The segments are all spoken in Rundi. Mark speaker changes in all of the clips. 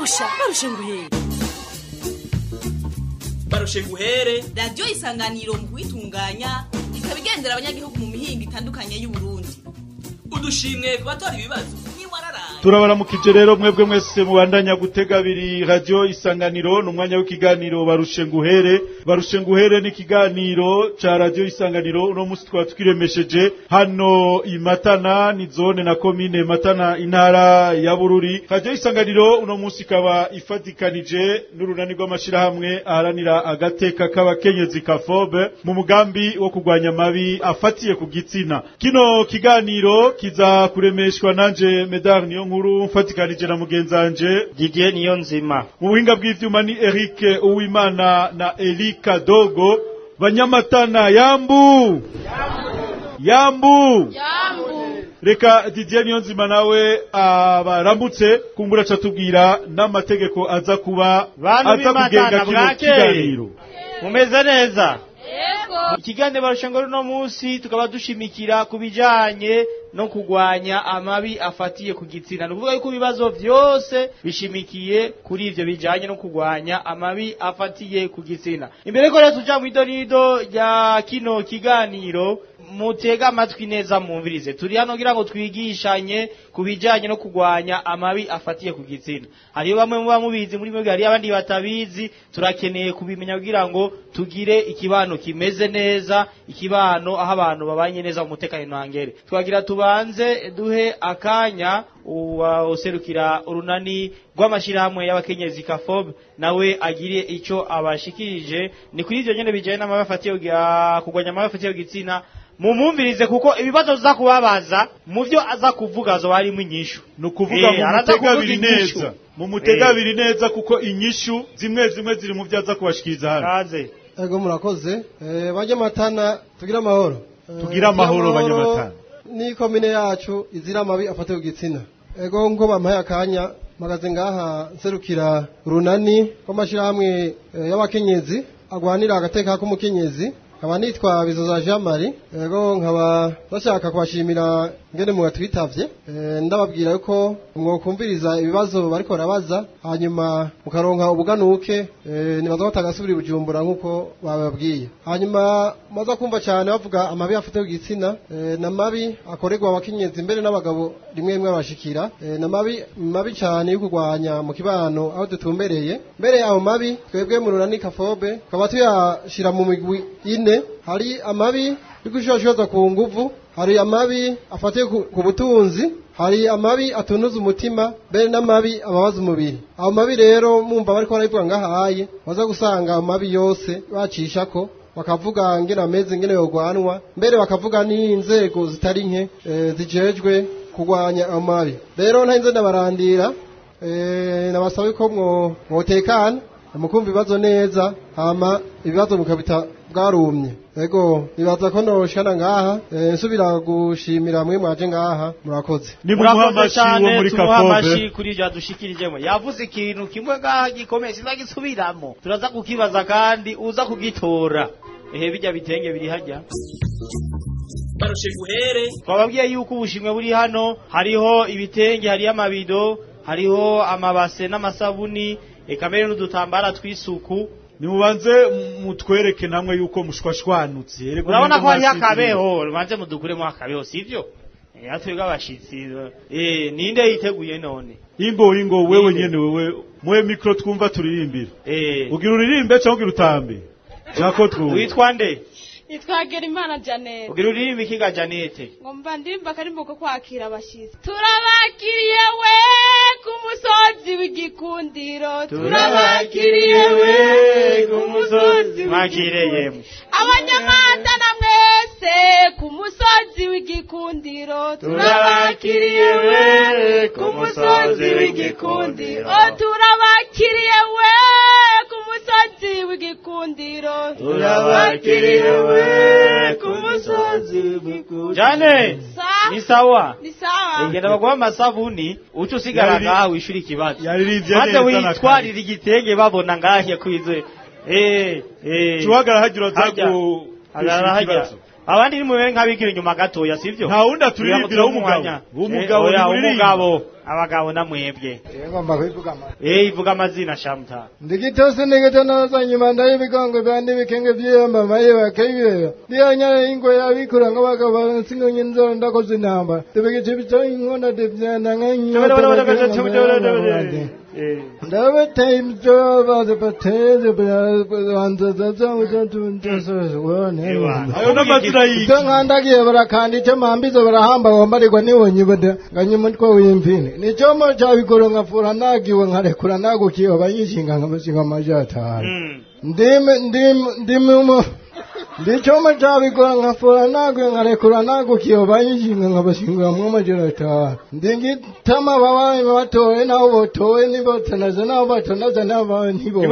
Speaker 1: barusha barusha nguhere
Speaker 2: barushe guhere
Speaker 1: radiyo isanganiro mu kuyitunganya ikaba igendera abanyagihugu mu mihingo itandukanye y'uburundi
Speaker 2: udushimwe ku batora ibibazo ntiwararaye
Speaker 3: turabaramukije rero mwebwe mwese mubandanya gutega abiri radiyo isanganiro ni umwanya w'ikiganiro barushe nguhere barushe nguhere ni ikiganiro ca radiyo isanganiro uno munsi twaba twiremesheje hano i matana ni zone na komine matana intara ya bururi radiyo isanganiro uno munsi ikaba ifatikanije n'urunani rw'amashirahamwe aharanira agateka k'abakenyezi kafobe mu mugambi wo kurwanya amabi afatiye ku gitsina kino kiganiro kiza kuremeshwa nanje medar niyo nkuru mfatikanije na mugenzanje
Speaker 4: Didier niyo nzima
Speaker 3: mu buhinga bw'ivyuma ni Eric Uwimana na Elika Dogo banyamatana yambu yambu reka Didier Niyonzima nawe abaramutse kumbura catubwira n'amategeko aza kuba
Speaker 4: Bantu
Speaker 3: aza kugenga
Speaker 4: b'imatana
Speaker 3: kino
Speaker 4: bwakeye.
Speaker 3: kiganiro
Speaker 4: mumeze neza ikiganiro barusha ngo runo munsi tukaba dushimikira ku bijanye no kugwanya amabi afatiye ku gitsina ni ukuvuga yuko ibibazo vyose bishimikiye kuri ivyo bijanye no kugwanya amabi afatiye ku gitsina imbere ko rero tuja mw'idonido rya kino kiganiro mutega amatwi neza mwumvirize turi hano kugira ngo twigishanye ku bijanye no kugwanya amabi afatiye ku gitsina hariyo bamwe muba mubizi muri mwebwe hariyo abandi batabizi turakeneye kubimenya kugira ngo tugire ikibano kimeze neza ikibano aho abantu babanye neza mu mutekano ntangere twagira tubanze duhe akanya uwa userukira urunani rw'amashirahamwe y'abakenyezi kafob nawe agire ico abashikirije ni kuri ivyo nyene bijanye n'amabi afatiye ku- ah, kugwanya amabi afatiye ku gitsina mumumvirize kuko ibibazo tuza kubabaza mu vyo aza kuvuga zo harimo inyishu
Speaker 3: ni ukuvuga
Speaker 4: Eh,
Speaker 3: mu
Speaker 4: araza
Speaker 3: mutega
Speaker 4: kuvuga
Speaker 3: abiri
Speaker 4: inyishu.
Speaker 3: neza mu mutega
Speaker 4: Eh.
Speaker 3: abiri neza kuko inyishu zimwe zimwe ziri mu vyo aza kubashikiriza hano
Speaker 4: kaze
Speaker 5: Ego murakoze. Eh banyamatana tugira amahoro. Eh,
Speaker 3: Tugira amahoro, Banyamatana.
Speaker 5: Ni komine yacu izira amabi afate ku gitsina. Ego nko bampaye akanya magaze ngaha nserukira runani rw'amashirahamwe eh, y'abakenyezi agwanira agateka k'umukenyezi nkaba nitwa bizoza jean marie ego nkaba bashaka kubashimira ngene mugatwitavye Eh, ndababwira yuko mwokumviriza ibibazo bariko barabaza hanyuma mukaronka ubuganuke eh, nibaza batagasubira i bujumbura nk'uko bababwiye hanyuma maza kumva cyane bavuga amabi afite ku gitsina eh, n'amabi akorerwa abakenyezi mbere n'abagabo rimwe rimwe abashikira eh, n'amabi mabi cyane yo kurwanya mu kibano aho dutumbereye mbere ayo mabi twebwe mu runani kafobe tukaba tuyashira mu migwi ine hari amabi yo gushoshoza ku nguvu hari amabi afatiye ku ku butunzi hari amabi atunuza umutima mbere n'amabi ababaza umubiri ayo mabi rero mwumva bariko barabivuga ngahaye baza gusanga ayo mabi yose bacishako bakavuga ngene ameze ngene yogwanwa mbere bakavuga n'inzego zitari nke eh, zijejwe kurwanya ayo mabi rero ntarinze ndabarandira eh, nabasaba ko mwo mwotekana mukumva ibibazo neza hama ibibazo mukabita bwarumye ego nibaza ko noshana ngaha eh, nsubira gushimira mwe mwaje ngaha murakoze
Speaker 3: ni mumuha
Speaker 4: murakoze
Speaker 3: amashi wo
Speaker 4: cyane
Speaker 3: muri
Speaker 4: tumuha
Speaker 3: kafobe
Speaker 4: amashi kuri ibyo yadushikirijemo yavuze ikintu kimwe ngaha gikomeye sinagisubiramo turaza kukibaza kandi uza kugitora ehe bijya bitenge biri hajya
Speaker 2: barushe guhere
Speaker 4: twababwiye yuko ubushimwe buri hano hariho ibitenge hariho amabido hariho amabase n'amasabuni eka mbere n'udutambara tw'isuku
Speaker 3: nimubanze mutwereke namwe yuko mushwashwanutse Erega
Speaker 4: urabona ko
Speaker 3: umengo
Speaker 4: hariho
Speaker 3: mwasize-
Speaker 4: akabeho rubanze mudukuremo akabeho sivyo Eh, twebwe abashitsi eh, ninde yiteguye none
Speaker 3: ingo ingo wewe
Speaker 4: Ninde?
Speaker 3: nyene wewe muhe mikro twumva turirimbira
Speaker 4: Eh,
Speaker 3: ugira uririmbe cyangwa ugira utambe jako twumva
Speaker 4: witwa nde
Speaker 6: nitwagera imana janete
Speaker 4: ugira uririmba ikiga janete
Speaker 6: ngo mba ndirimba akarimbo ko kwakira abashyitsi turabakiriye we ku musozi w'igikundiro turabakiriye we ku musozi
Speaker 4: mwakireye
Speaker 6: abanyamanda na mwese ku musozi w'igikundiro turabakiriye we ku musozi w'igikundiro Oh, turabakiriye we ku musozi w'igikundiro turabakiriye we ku musozi w'igikundiro
Speaker 4: jane
Speaker 6: Sa-
Speaker 4: ni sawa
Speaker 6: ni sawa
Speaker 4: ngenda baguha amasabuni uca usigara
Speaker 3: Yariri-
Speaker 4: ngaha wishura ikibazo
Speaker 3: yaririmbye
Speaker 4: maze
Speaker 3: neza na
Speaker 4: witwarira igitenge babona ngahe kwize eh eh
Speaker 3: tuhagarara hagira
Speaker 4: Hajya.
Speaker 3: aza ku
Speaker 4: hagarara hajya
Speaker 3: ikibazo
Speaker 4: abandi ni mubere nk'abigira inyuma gatoya sivyo
Speaker 3: nta wundi aturirimbira w'umugabo w'umugabo
Speaker 4: oya
Speaker 3: ni muririmba.
Speaker 4: umugabo abagabo namwebwe
Speaker 7: ngomba kubivuga amazina
Speaker 4: eh ivuga amazina shamuta
Speaker 7: ndigitose nigito naza nyuma ndayibigongo byandi bikenge byiyamba maye bakayibera ndiyanya ingo yabikura ngo bagabo singo nyinzo ndakoze inamba tebegece bito inkona devyana nkanyota ndabete ibyo baze bateze banza zaza uzatuntasone
Speaker 3: ayo n'amazina y'iki
Speaker 7: ito nkandagiye barakanda icyo mpambizo barahamba wambarirwa nibonye bada nganye umutwe w'impini nicyomo cyabikoro nkafura nagiwe nkarekura nagukiwe bayishinga nkabashinga amajatari ndimi ndimi ndimi umu ndicyoma cyabikora nkafura nagiwe nkarekura nagukiwe bayishinga nkabashinga mu amajatari ndingitama babaye batowe nabo botowe nibotanaza nabo batonaza nabo ntibo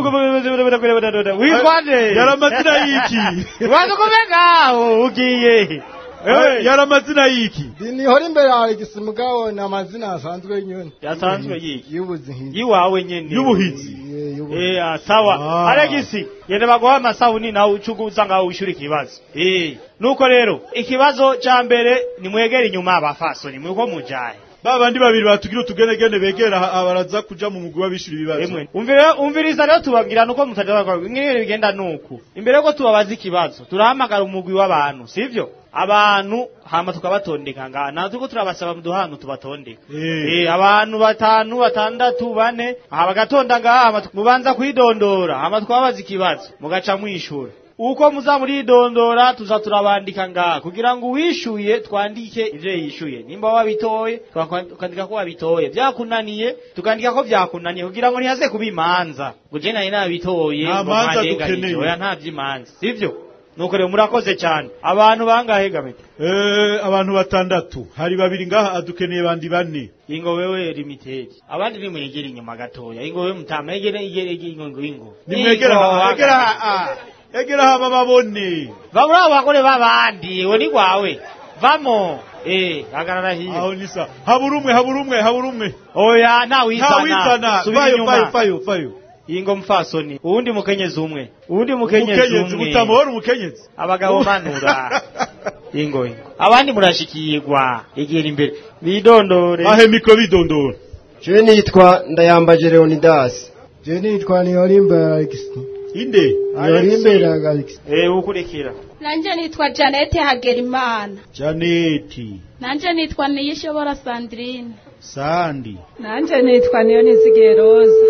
Speaker 4: witwaje
Speaker 3: yari amazina y'iki
Speaker 4: waza kumengaho ugiye
Speaker 3: Eh, yari amazina y'iki
Speaker 7: nihora imbere hari igisimugabo ni amazina asanzwe nyine
Speaker 4: yasanzwe yiki
Speaker 7: y'ubuzihinzi
Speaker 4: yiwawe nyene
Speaker 3: y'ubuhizi
Speaker 4: Eh, ah, sawa
Speaker 3: Ah.
Speaker 4: alegisi yende baguha amasabuni nawe ucugu usanga wishura ikibazo Eh, nuko rero ikibazo ca mbere nimwegera inyuma abafasoni mwiko mujaye
Speaker 3: ba bandi babiri batugira utugenegene begera aha baraza kuja mu mugwi w'abishura ibibazo
Speaker 4: emwe umvira umviriza rero tubabwira nuko mutaja bakora ingene bigenda nuku imbere yuko tubabaza ikibazo turahamagara umugwi w'abantu sivyo abantu hama tukabatondeka ngaha natwe turiko turabasaba muduhanu tubatondeka
Speaker 3: Eh.
Speaker 4: Eh, abantu batanu batandatu bane aha bagatonda ngaha hama tu- mubanza kwidondora hama tukababaza ikibazo mugaca mwishura uko muza muridondora tuza turabandika ngaha kugira ngo uwishuye twandike ivyo yishuye nimba wabitoye twakwa- tukandika ko wabitoye vyakunaniye tukandika ko vyakunaniye kugira ngo ntihaze kuba imanza ngo je nari nabitoye
Speaker 3: Nta
Speaker 4: ngo
Speaker 3: manza
Speaker 4: mwandenganije.
Speaker 3: dukeneye.
Speaker 4: oya nta vy'imanza sivyo nuko rero murakoze cyane abantu bangahe gamete
Speaker 3: Eh, abantu batandatu hari babiri ngaha adukeneye bandi bane
Speaker 4: ingo wewe limitedi abandi nimwegera inyuma gatoya ingo wewe mutama egera egera ingo ingo ingo
Speaker 3: nimwegera
Speaker 4: Ingo,
Speaker 3: aha egera aha egera aha babone
Speaker 4: va muri abo bagore b'abandi we ni gwawe vamo eh hagarara hiyo
Speaker 3: aho ni sa habura umwe habura umwe habura umwe
Speaker 4: oya nta wizana
Speaker 3: nta wizana
Speaker 4: subira
Speaker 3: fayo
Speaker 4: inyuma.
Speaker 3: fayo fayo fayo
Speaker 4: ingo mfasoni uwundi mukenyezi umwe uwundi mukenyezi
Speaker 3: umukenyezi
Speaker 4: umwe
Speaker 3: utamubona umukenyezi
Speaker 4: abagabo manura ingo ingo abandi murashikirwa egera imbere bidondore
Speaker 3: ahe mikro bidondora
Speaker 8: Je nitwa Ndayambaje Leonidas.
Speaker 7: je nitwa nihora imbere Alex
Speaker 3: inde
Speaker 7: nihora imbere Alex
Speaker 4: eh ukurikira
Speaker 6: nanje nitwa janete hagerimana
Speaker 3: janeti
Speaker 6: nanje nitwa niyishobora sandrine
Speaker 3: sandi
Speaker 6: nanje nitwa niyo nizigiye roza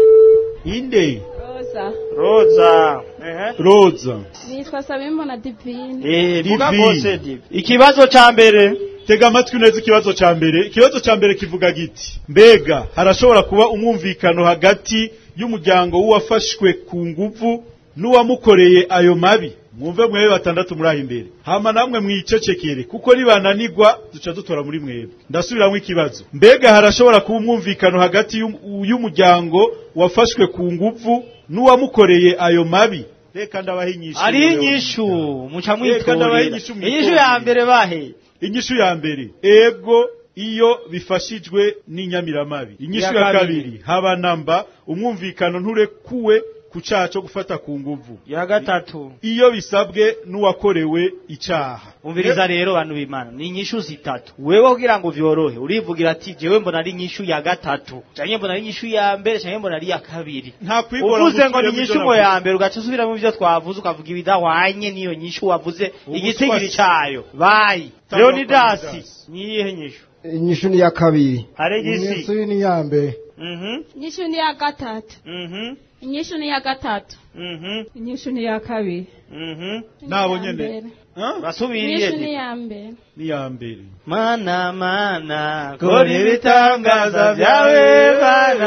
Speaker 3: inde
Speaker 6: roza
Speaker 4: roza ehe
Speaker 3: roza
Speaker 6: nitwa sabimbona divine
Speaker 4: eh vuga
Speaker 3: Divi.
Speaker 4: bose divi ikibazo ca mbere
Speaker 3: tega amatwi neza ikibazo ca mbere ikibazo ca mbere kivuga giti mbega harashobora kuba umwumvikano hagati y'umuryango w'uwafashwe ku nguvu n'uwamukoreye ayo mabi mwumve mwebe batandatu muri aho imbere hama namwe mwicecekere kuko nibananigwa duca dutora muri mwebwe ndasubiramwo ikibazo mbega harashobora kuba umwumvikano hagati y'um- y'umuryango wafashwe ku nguvu n'uwamukoreye ayo mabi reka ndabaha inyishu
Speaker 4: ari inyishu muca
Speaker 3: Reka ndabaha
Speaker 4: mwitorera
Speaker 3: inyishu mwitorere.
Speaker 4: inyishu ya mbere bahe
Speaker 3: inyishu ya mbere ego iyo bifashijwe n'inyamiramabi inyishu
Speaker 4: Iya
Speaker 3: ya
Speaker 4: kabiri.
Speaker 3: kabiri haba namba umwumvikano nturekuwe ku caha co gufata ku nguvu
Speaker 4: ya gatatu
Speaker 3: iyo bisabwe n'uwakorewe icaha
Speaker 4: umviriza rero bantu b'imana ni inyishu zitatu wewe kugira ngo vyorohe urivugira ati jewe mbona ari inyishu ya gatatu canke mbona ari inyishu ya mbere canke mbona ari iya kabiri
Speaker 3: nta kwigora
Speaker 4: uvuze ngo ni
Speaker 3: gusubiramo
Speaker 4: inyishu
Speaker 3: ivyo
Speaker 4: ngo
Speaker 3: navuze.
Speaker 4: ya mbere ugaca usubira mu byo twavuze ukavuga ibidahwanye n'iyo nyishu wavuze
Speaker 3: Ubu
Speaker 4: igitigiri
Speaker 3: twasi-
Speaker 4: cayo bayi
Speaker 3: Tangwa
Speaker 4: leonidasi
Speaker 3: Leonidas.
Speaker 4: niyihe nyishu
Speaker 8: Inyishu ni ya kabiri.
Speaker 4: aregisi
Speaker 7: inyishu ni iya mbere
Speaker 4: mhm
Speaker 6: inyishu ni iya gatatu
Speaker 4: mhm
Speaker 6: inyishu ni iya gatatu
Speaker 4: mhm
Speaker 6: inyishu ni iya kabiri
Speaker 4: mhm
Speaker 3: nabo
Speaker 6: Iya
Speaker 3: nyene
Speaker 6: mbere.
Speaker 3: Ha?
Speaker 4: basubiriye
Speaker 6: inyishu ni
Speaker 4: di.
Speaker 6: iya mbere
Speaker 3: ni ya mbere
Speaker 4: mana mana kora ibitangaza byawe mana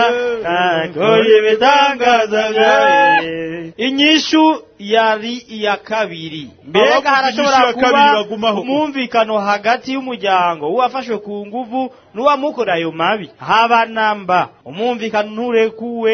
Speaker 4: mana kora ibitangaza byawe inyishu yari iya kabiri mbega
Speaker 3: Abavuze
Speaker 4: harashobora
Speaker 3: inyishu ya kabiri
Speaker 4: kuba
Speaker 3: bagumaho.
Speaker 4: umwumvikano hagati y'umuryango w'uwafashwe ku nguvu n'uwamukora ayo mabi haba namba umwumvikano nturekuwe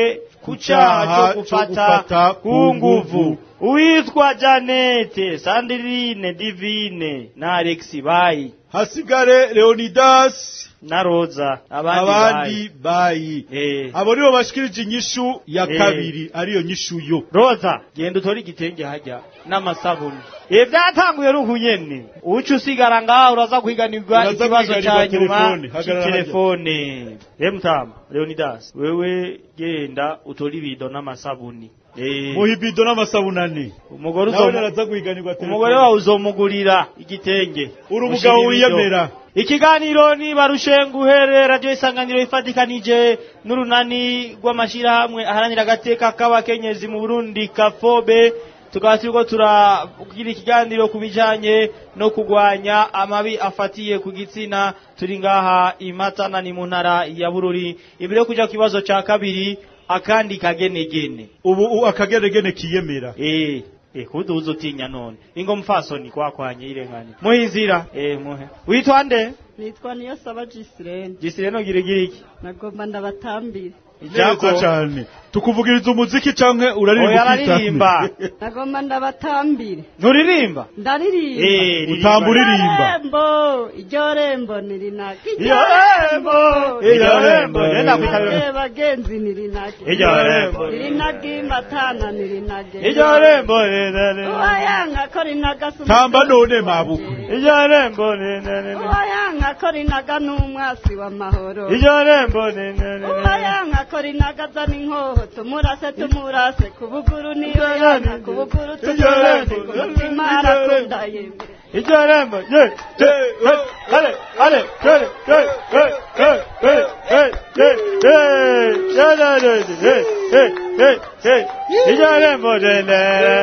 Speaker 4: ku cyaha cyo gufata ku nguvu uwitwa janete sandirine divine na alexi bayi
Speaker 3: hasigare leonidas
Speaker 4: na roza abandi
Speaker 3: abandi bayi
Speaker 4: Eh.
Speaker 3: abo nibo bashikirije inyishu ya
Speaker 4: Eh.
Speaker 3: kabiri ariyo nyishu yo
Speaker 4: roza genda utore igitenge hajya n'amasabuni ibi byatanguye ruhu nyene uca usigara ngaho uraza kwiganirwa
Speaker 3: Uraza
Speaker 4: ikibazo
Speaker 3: kwiganirwa
Speaker 4: cya nyuma
Speaker 3: telefone. Hagarara
Speaker 4: cy'itelefone emutama leonidas wewe genda utore ibido n'amasabuni Eh,
Speaker 3: muhibido n'amasabunani
Speaker 4: umugore
Speaker 3: nawe
Speaker 4: uzomu-
Speaker 3: naraza guhiganirwa telefone
Speaker 4: umugore wawe uzomugurira igitenge
Speaker 3: uri umugabo
Speaker 4: Ushira ibido.
Speaker 3: wiyemera
Speaker 4: ikiganiro ni barushenguhere radiyo isanganiro ifatikanije n'urunani rw'amashyirahamwe aharanira agateka k'abakenyezi mu burundi kafobe tukaba turiko turagira ikiganiro ku bijanye no kurwanya amabi afatiye ku gitsina turi ngaha imatana ni mu ntara ya bururi imbere yo kuja ku kibazo ca kabiri akandi kagenegene
Speaker 3: ubu u- akageregene kiyemera
Speaker 4: Eh, eh kuduza utinya none. Ingo mfasoni kwakwanye irengane. Muhizira. Eh muhe. Witwa nde?
Speaker 9: nitwa niyo saba jisirene
Speaker 4: Gisireno girigiriki.
Speaker 9: nagomba ndabatambire
Speaker 3: neza cyane tukuvugiriza umuziki canke uraririmba
Speaker 4: Oya
Speaker 3: ukitana?
Speaker 4: araririmba.
Speaker 9: nagomba ndabatambire
Speaker 4: Nturirimba?
Speaker 9: ndaririmba
Speaker 4: Eh,
Speaker 3: utamba uririmba
Speaker 9: rembo iryo rembo nirinaka
Speaker 4: Iryo rembo, iryo rembo, nenda kwitabira.
Speaker 9: Eh, bagenzi nirinake
Speaker 4: Iryo rembo.
Speaker 9: nirinage imatana nirinage
Speaker 4: Iryo rembo nene.
Speaker 9: uwayanga ko rinaga
Speaker 3: tamba none mabuku
Speaker 4: Iryo rembo nene.
Speaker 9: uwayanga ko rinaga n'umwasi w'amahoro
Speaker 4: Iryo rembo nene.
Speaker 9: uwayanga ko rinaga azana inkoho tumurase tumurase ku buguru niyo yanga ku buguru tumurase ku mutima arakunda yemwe
Speaker 4: Iryo rembo. Ye. ye, ye, Ale, ale, ale, ale, ale, ale, ale, ale, ale, ale, ale, ale, ale, ale, ale. Iryo rembo nene.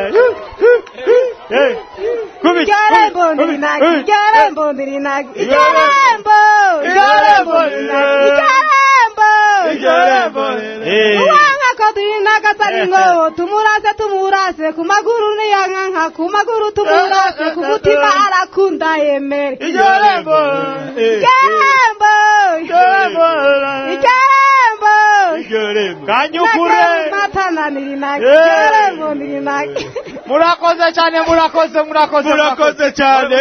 Speaker 4: Eh, Kubi.
Speaker 6: Igarembo
Speaker 4: kubi,
Speaker 6: ndirinagi,
Speaker 4: kubi.
Speaker 6: igarembo ndirinagi,
Speaker 4: Igarembo.
Speaker 6: igarembo, igarembo ndirinagi, igarembo.
Speaker 4: Igarembo. Eh.
Speaker 6: Uwanga ko dirinaga saringo, tumurase tumurase, ku maguru niyankanka, ku maguru tumurase, ku mutima arakunda yemere.
Speaker 4: Igarembo.
Speaker 6: Igarembo,
Speaker 4: Igarembo.
Speaker 6: igarembo.
Speaker 3: Igarembo.
Speaker 4: Kanyukure.
Speaker 6: Matana ndirinagi,
Speaker 4: Eh.
Speaker 6: igarembo ndirinagi.
Speaker 4: Murakoze cyane murakoze murakoze
Speaker 3: murakoze cyane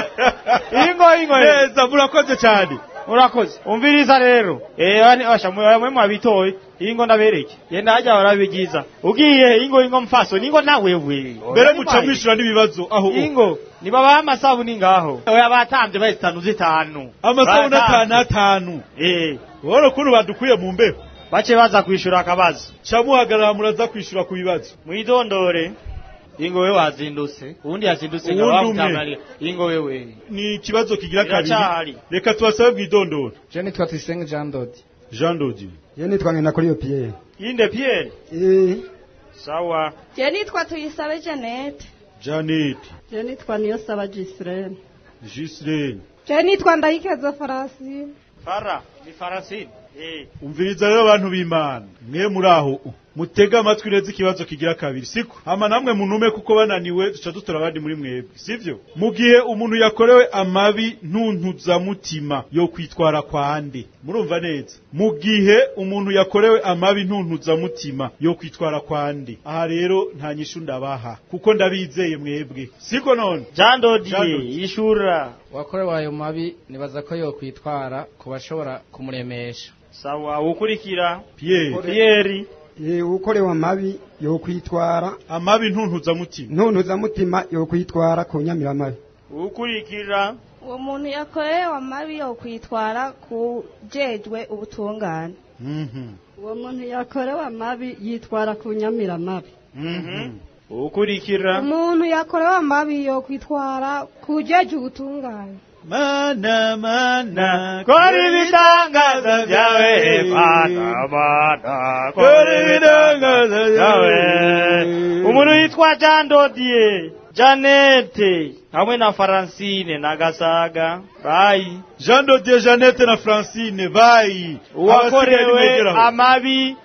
Speaker 4: ingo ingo
Speaker 3: neza murakoze cyane
Speaker 4: murakoze umviriza rero eh bani asha mwe mwabitoye ingo ndabereke yenda hajya barabigiza ugiye ingo ingo mfaso ningo nawe we
Speaker 3: mbere muca mwishura n'ibibazo aho
Speaker 4: ingo niba ba amasabuni ngaho oya batambye bahitanu zitanu
Speaker 3: amasabuni
Speaker 4: Batambye.
Speaker 3: atanu atanu
Speaker 4: eh
Speaker 3: wowe ukuntu badukuye mu mbeho
Speaker 4: bace baza kwishura akabazo
Speaker 3: ca muhagarara muraza kwishura ku bibazo
Speaker 4: mwidondore ingo we wazindutse ubundi yazindutse
Speaker 3: Uwundi
Speaker 4: ngaba
Speaker 3: umwe.
Speaker 4: mutamari ingo wewe
Speaker 3: ni ikibazo kigira kabiri
Speaker 4: Biracyahari.
Speaker 3: reka tubasabe bwidondoro
Speaker 10: Je nitwa Tuyisenge Jean Dodi.
Speaker 3: jean dodi
Speaker 8: Je nitwa ngenda kuri yo Pierre.
Speaker 4: inde Pierre
Speaker 8: Eh,
Speaker 4: sawa
Speaker 6: Je nitwa tuyisabe Janete.
Speaker 3: janet
Speaker 9: je nitwa niyo saba jisirene
Speaker 3: gislene
Speaker 6: Je nitwa Ndayikeza Farasi.
Speaker 4: fara ni farasini eh
Speaker 3: umviriza rero abantu b'imana mwe muri aho mutega amatwi neza ikibazo kigira kabiri siko hama namwe munume kuko bananiwe duca dutora abandi muri mwebwe sivyo mu gihe umuntu yakorewe amabi ntuntuzamutima yo kwitwara kwande murumva neza mu gihe umuntu yakorewe amabi ntuntuzamutima yo kwitwara kwande aha rero nta nyishu ndabaha kuko ndabizeye mwebwe siko none
Speaker 4: Jean Dodi
Speaker 3: Jean Dodi.
Speaker 4: ishura
Speaker 10: Wakorewe ayo mabi nibaza ko yo kwitwara ku bashobora kumuremesha.
Speaker 4: sawa ukurikira
Speaker 3: Pierre
Speaker 4: Pierre
Speaker 8: eh, ukorewe amabi yo kwitwara
Speaker 3: amabi ntuntuzamutima
Speaker 8: ntuntuzamutima yo kwitwara ku nyamiramabi.
Speaker 4: ukurikira
Speaker 6: Uwo muntu yakorewe amabi yo kwitwara ku jejwe ubutungane.
Speaker 3: Mhm.
Speaker 9: uwo muntu yakorewe amabi yitwara ku nyamiramabi
Speaker 4: mhm ukurikira
Speaker 6: Umuntu yakorewe amabi yo kwitwara ku jejwe ubutungane.
Speaker 3: mana mana
Speaker 4: kora ibitangaza byawe mana mana kora ibitangaza byawe umuntu yitwa Jean Dodier Janete hamwe na Francine na Gasaga bayi
Speaker 3: Jean Dodier Jeannette na Francine bayi
Speaker 4: uwakorewe amabi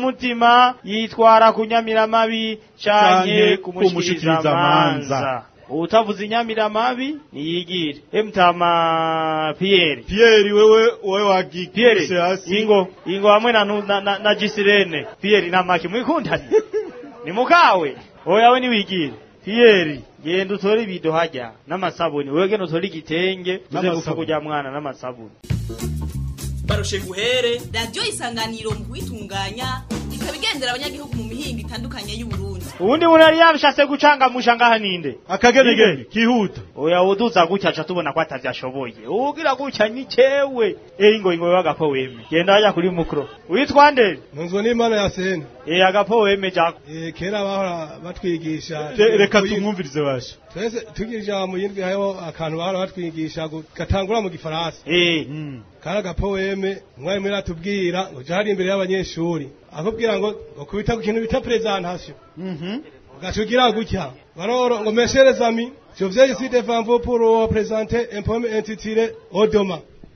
Speaker 4: ntunuzamutima yitwara kunyamiramabi canke
Speaker 3: Canke
Speaker 4: kumushikiriza amanza utavuze inyamiramabi niyigire emutama Pierre
Speaker 3: Pierre wewe wewe wagikise
Speaker 4: Pierre
Speaker 3: hasi
Speaker 4: ingo ingo hamwe na, nu- na, na, na Gisirene Pierre namaki mwikundanye ni mukawe oya we niwigire Pierre genda utore ibido hajya n'amasabuni wewe genda utore igitenge uze
Speaker 3: N'amasabuni.
Speaker 4: gupfa kujya mwana n'amasabuni
Speaker 2: barushe nguhere
Speaker 1: radiyo isanganiro mu kuyitunganya ikaba igendera abanyagihugu mu mihingo itandukanye y'uburundi
Speaker 4: ubundi muntu yari yabishatse gucangamusha ngaha ninde
Speaker 3: akagenegene kihuta
Speaker 4: oya uduza gutya aca tubona ko atavyashoboye ugira gutya ni cewe eh ingo ingo wagapo weme genda hajya kuri mukro witwa nde
Speaker 5: ntunzwe n'imana ya sene
Speaker 4: eh agapo weme jako
Speaker 5: Eh, kera bahora batwigisha
Speaker 3: Re- reka tumwumvirize basha
Speaker 5: twese tugira ijambo yindwi hariho akantu bahora batwigisha gu- gatangura mu gifaransa
Speaker 4: eh
Speaker 5: kari agapoeme umwarimu yari atubwira ngo jya hari imbere y'abanyeshuri akubwira ngo ngo kubita ku kintu bita presentation ugaca ugira gutya baroro ngo mes chers amis je viens ici devant vous pour vous présenter un poème intitulé Odoma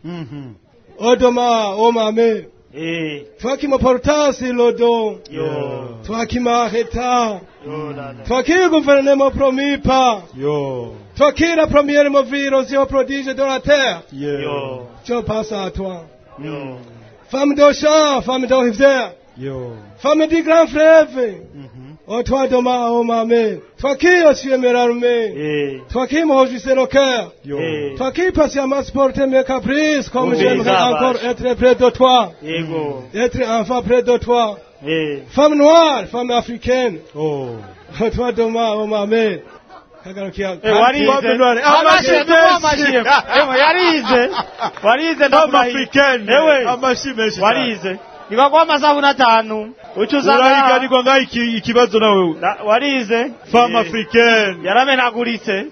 Speaker 5: Odoma oh ma mère
Speaker 4: eh
Speaker 5: toi qui me portas sur le dos
Speaker 4: yo
Speaker 5: toi qui m'arrêtas
Speaker 4: yo la la
Speaker 5: toi qui gouverne mon promis pas
Speaker 3: yo
Speaker 5: toi qui la première me virus au prodige de la terre
Speaker 3: yeah.
Speaker 4: yo
Speaker 5: je passe à toi
Speaker 4: yo
Speaker 5: femme de champ femme de rivière
Speaker 3: yo
Speaker 5: Femme du grand fleuve, oh toi demain, oh ma mère, toi qui aussi aimes l'armée,
Speaker 4: eh
Speaker 5: toi qui m'enjouissais le cœur,
Speaker 3: yo
Speaker 4: eh
Speaker 5: toi qui patiemment supportais mes caprices, comme
Speaker 4: Oui,
Speaker 5: j'aimerais
Speaker 4: ça va.
Speaker 5: encore être près de toi,
Speaker 4: ego
Speaker 5: être enfin près de toi.
Speaker 4: eh
Speaker 5: Femme noire, femme africaine,
Speaker 3: oh
Speaker 5: oh toi demain, oh ma mère. Kagarukia.
Speaker 4: Eh, warize amashe amashe ewe yarize warize
Speaker 3: Mama
Speaker 4: ndakurahiye
Speaker 3: Africaine
Speaker 4: ewe
Speaker 3: amashi menshi
Speaker 4: warize nibagwa amasabuni atanu ucuza
Speaker 3: urahiganirwa ngaho iki- ikibazo nawe
Speaker 4: warize
Speaker 3: femme
Speaker 4: Eh,
Speaker 3: africaine
Speaker 4: yaramenaguritse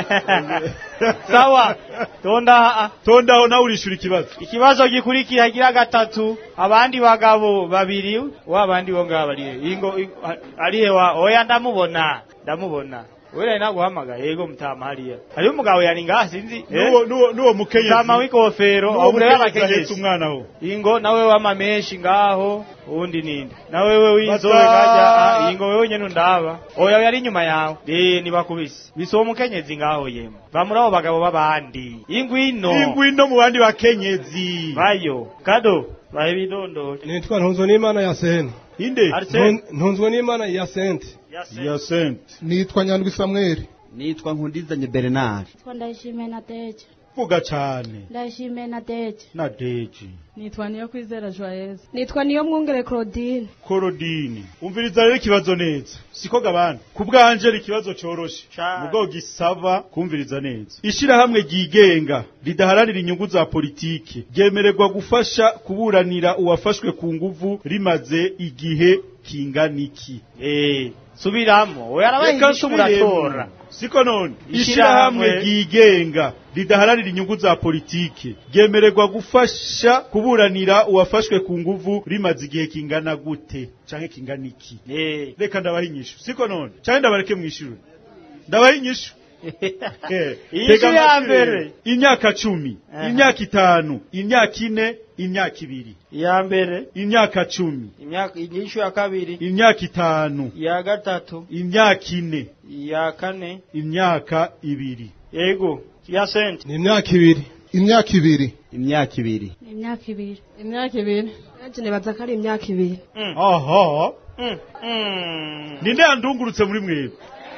Speaker 4: sawa tonda
Speaker 3: tondaho nawe urishura ikibazo
Speaker 4: ikibazo gikurikira gira gatatu abandi bagabo babiri wabandi bo ngaba ari ingo i- a- arihe wa oya ndamubona ndamubona wewe naguhamagaye yego mutama hariya hariho umugabo yari ngaha sinzi eh?
Speaker 3: Nuwo- nuwo nuwo mukenyezi
Speaker 4: mutama w'ikofero
Speaker 3: nuwo
Speaker 4: ahubwo rero
Speaker 3: mukenyezi ahetse
Speaker 4: abakenyezi
Speaker 3: umwana ho
Speaker 4: ingo nawe w'amamenshi ngaho uwundi ninde nawe we w'inzobe
Speaker 3: Bata-
Speaker 4: kajya ah, ingo wewe nyene undaba oya yari inyuma yawe eh nibakubise bisoba umukenyezi ngaho yemwe va muri abo bagabo b'abandi ingwino
Speaker 3: ingwino mu bandi bakenyezi
Speaker 4: bayo kado bahe bidondoro
Speaker 5: Nitwa ntunzwe n'imana ya sene.
Speaker 3: inde
Speaker 4: Arsene
Speaker 5: Ntunzwe n'imana ya sente.
Speaker 3: ya sente
Speaker 11: nitwa nyandwi samweli
Speaker 12: nitwa nkundizanye bernard
Speaker 6: Nitwa ndayishimiye na deje
Speaker 3: vuga cane
Speaker 6: ndayishimiye na deje
Speaker 3: na deji
Speaker 13: nitwa niyo kwizera joyeuse nitwa niyo mwungere claudine
Speaker 3: korodini umviriza rero ikibazo neza siko gabana ku bwanje ari ikibazo coroshe mugo gisaba kumviriza neza ishirahamwe ryigenga ridaharanira inyungu za politike ryemererwa gufasha kuburanira uwafashwe ku nguvu rimaze igihe kingana iki
Speaker 4: eh subiramo oya arabaye
Speaker 3: Reka
Speaker 4: inyishu muratora
Speaker 3: nsubiremo. siko none
Speaker 4: Ishirahamwe-
Speaker 3: ishirahamwe ryigenga ridaharanira inyungu za politike ryemererwa gufasha kuburanira uwafashwe ku nguvu rimaze igihe kingana gute canke kingana iki
Speaker 4: eh
Speaker 3: reka ndabaha inyishu siko none canke ndabareke mwishure ndabaha inyishu Eh,
Speaker 4: Inyishu
Speaker 3: tega
Speaker 4: ya
Speaker 3: amatwi
Speaker 4: mbere.
Speaker 3: rero. imyaka cumi
Speaker 4: Aha.
Speaker 3: imyaka itanu imyaka ine imyaka ibiri
Speaker 4: iya mbere
Speaker 3: imyaka cumi
Speaker 4: imyaka inyishu ya kabiri
Speaker 3: imyaka itanu
Speaker 4: iya gatatu
Speaker 3: imyaka ine
Speaker 4: iya kane
Speaker 3: imyaka ibiri
Speaker 4: yego ya sente
Speaker 5: Ni imyaka ibiri.
Speaker 11: imyaka ibiri
Speaker 12: imyaka ibiri
Speaker 6: imyaka ibiri
Speaker 13: imyaka ibiri nanjye nibaza ko ari imyaka ibiri
Speaker 3: aha
Speaker 4: Mm, mm.
Speaker 3: ninde yandungurutse muri mwebwe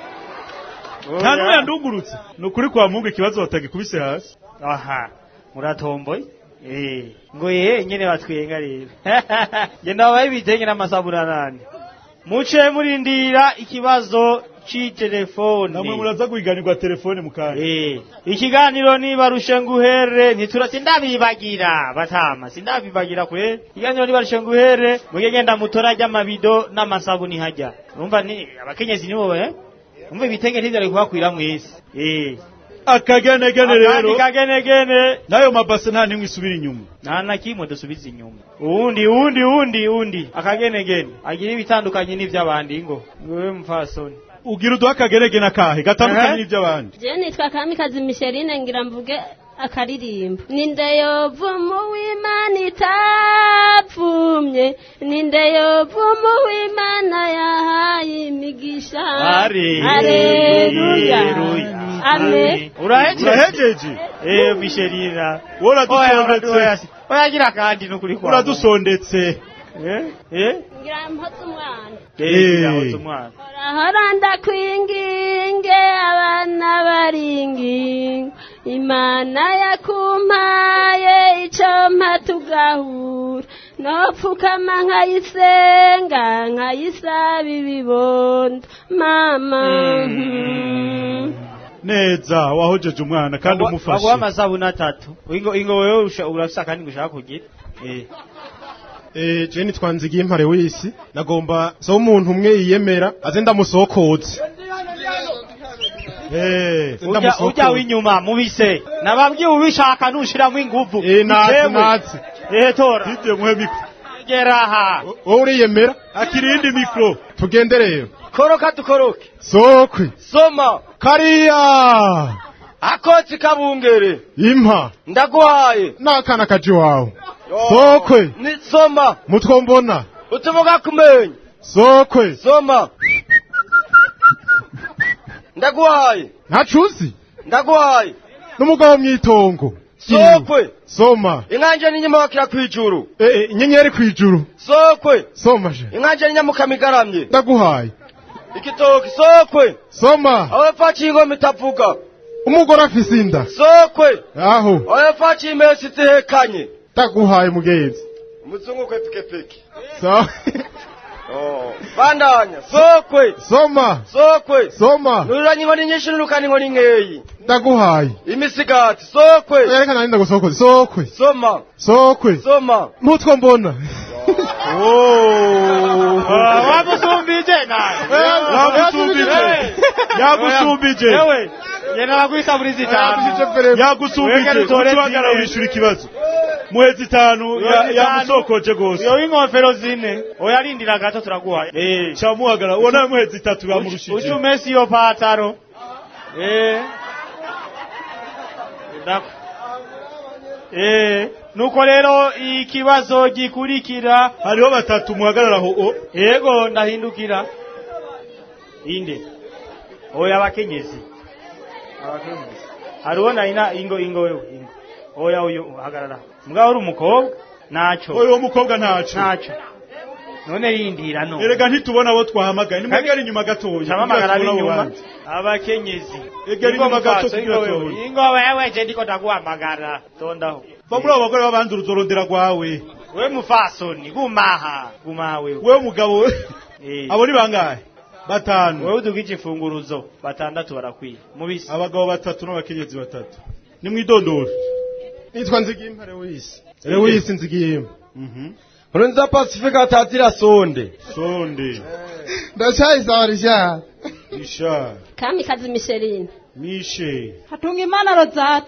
Speaker 3: nta n'umwe yandungurutse ni ukuri kwa mungu ikibazo batagikubise hasi
Speaker 4: aha muratomboye eh ngo ye nyene batwenga rero genda babaye ibitenge n'amasabuna nani muce murindira ikibazo c'itelefone
Speaker 3: namwe muraza guhiganirwa telefone mu kanya
Speaker 4: Eh, ikiganiro nibarushe nguhere ntitura sindabibagira batama sindabibagira kwe ikiganiro nibarushe nguhere muge genda mutora ry'amabido n'amasabuni hajya urumva ni abakenyezi nibo eh umva ibitenge ntivyari kubakwira mwese eh
Speaker 3: akagenegene
Speaker 4: akandi
Speaker 3: rero
Speaker 4: kagenegene
Speaker 3: nayo mabase nta nimwe isubira inyuma
Speaker 4: nta na kimwe dusubiza inyuma uwundi uwundi uwundi uwundi akagenegene agira ibitandukanye n'ivy'abandi ngo wewe mfasoni
Speaker 3: ugira uduha akagenegene akahe gatandukanye
Speaker 4: Aha.
Speaker 3: n'ivy'abandi
Speaker 14: je nitwa kamikazi misherine ngira mvuge akaririmbo ninde yovumu w'imana itapfumye yavumye ninde yovuma uw'imana yahaye imigisha Aleluya. Amen.
Speaker 3: urahejeje
Speaker 4: Eh, Michelina.
Speaker 3: Uradusondetse.
Speaker 4: Oyagira kandi nukuri kwa.
Speaker 3: uradusondetse
Speaker 4: Eh? Eh?
Speaker 14: ngira mpoze umwana
Speaker 4: Eh,
Speaker 3: Eh.
Speaker 4: yahoze umwana.
Speaker 14: Hora ndakwinginge abana baringingo Imana yakumpaye ico mpa tugahura nopfukama nkayisenga nkayisaba ibibondo mama mhm.
Speaker 3: neza wahojeje umwana kandi
Speaker 4: Baguha
Speaker 3: umufashe
Speaker 4: amasabuni atatu. Ingo ingo wewe usha- urafisa kandi ngushaka kugira. Eh.
Speaker 15: Eh, je nitwa Nzigiyempare w'isi nagomba so umuntu umwe yiyemera aze ndamusokoze
Speaker 3: Eh,
Speaker 4: Ujya ujya w'inyuma mubise. Nababwiye ubishaka nushiramo inguvu.
Speaker 15: Eh, natse
Speaker 4: Bitewe.
Speaker 15: natse
Speaker 4: Eh tora.
Speaker 3: Dite muhe mikro
Speaker 4: Gera aha.
Speaker 15: wowe uriyemera
Speaker 3: akirindi mikro
Speaker 15: tugende rero
Speaker 16: koroka tukoroke
Speaker 15: sokwe
Speaker 16: soma
Speaker 15: kariya
Speaker 16: akotsi kabungere
Speaker 15: impa
Speaker 16: ndaguhaye
Speaker 15: n'akana kaje wawe sokwe
Speaker 16: ni soma
Speaker 15: mutwo mbona
Speaker 16: utuvuga kumenya
Speaker 15: sokwe
Speaker 16: soma ndaguhaye
Speaker 15: ntacuzi
Speaker 16: ndaguhaye
Speaker 15: n'umugabo mw'itongo
Speaker 16: sokwe
Speaker 15: soma
Speaker 16: inkanje n'inyuma wakira kwijuru
Speaker 15: eh, eh, inyenyeri kwijuru
Speaker 16: sokwe
Speaker 15: soma je
Speaker 16: inkanje n'inyamukama igaramye
Speaker 15: ndaguhaye
Speaker 16: igitoki sokwe
Speaker 15: soma
Speaker 16: abapfaciye ingoma itavuga
Speaker 15: umugore afise inda
Speaker 16: sokwe
Speaker 15: aho
Speaker 16: abapfaciye imesi zihekanye
Speaker 15: ndaguhaye mugenzi
Speaker 16: umuzungu kwe pikipiki
Speaker 15: so
Speaker 16: Oh, bandanya sokwe
Speaker 15: soma
Speaker 16: sokwe
Speaker 15: soma
Speaker 16: nururanye inkoni nyinshi nurukana inkoni nkeyi
Speaker 15: ndaguhaye
Speaker 16: imisigati sokwe
Speaker 15: reka nari ndagusokoze sokwe
Speaker 16: soma
Speaker 15: sokwe
Speaker 16: soma
Speaker 15: mutwo mbona
Speaker 4: Wamusumbije naye.
Speaker 3: Yagusumbije. Yagusumbije.
Speaker 4: Ewe. Yena bagwisa muri zitanu.
Speaker 3: yagusumbije utuhagara wishura ikibazo muhe zitanu ya- yamusokoje gose
Speaker 4: Iyo w'inkofero zine. Oyarindira gato turaguha. Eh.
Speaker 3: camuhagara uwo nawe muhe zitatu bamurushije
Speaker 4: Uchumesi iyo pataro. Eh. Ndako. Eh. Nuko rero ikibazo gikurikira.
Speaker 3: hariho batatu muhagararaho o
Speaker 4: Yego ndahindukira. Inde. Oya abakenyezi. Abakenyezi. Hariho na ina ingo ingo wewe ingo. Oya uyu hagarara. Mbwa uri umukobwa? Naco.
Speaker 3: oyo uwo mukobwa ntaco
Speaker 4: Naco. None rindira no.
Speaker 3: erega ntitubona abo twahamagaye nimwegera inyuma gatoya
Speaker 4: Chamamagara
Speaker 3: kugira tubone abo
Speaker 4: b'inyuma.
Speaker 3: bandi.
Speaker 4: Abakenyezi.
Speaker 3: Egera
Speaker 4: Ingo
Speaker 3: inyuma gato
Speaker 4: mukaso,
Speaker 3: kugira
Speaker 4: ingo wewe.
Speaker 3: tubone.
Speaker 4: Ingo wewe je ndiko ndaguhamagara. Tondaho.
Speaker 3: va muri abo bagore b'abandi uruzorondera rwawe
Speaker 4: We mufasoni gumaha. Gumaha wewe.
Speaker 3: wewe mugabo we
Speaker 4: Eh.
Speaker 3: abo ni bangahe batanu
Speaker 4: Wewe udugije imfunguruzo batandatu barakwiye. Mubisi.
Speaker 3: abagabo batatu n'abakenyezi batatu ni mwidondoro
Speaker 15: nitwa Nzigiyempare w'isi w'isi Nzigiyempa
Speaker 16: nkurunziza pasifika atazira sonde
Speaker 3: sonde
Speaker 11: ndacyayisabarisha
Speaker 3: isha
Speaker 14: kamikazi Micheline
Speaker 3: mishe
Speaker 6: hatunga imana rozata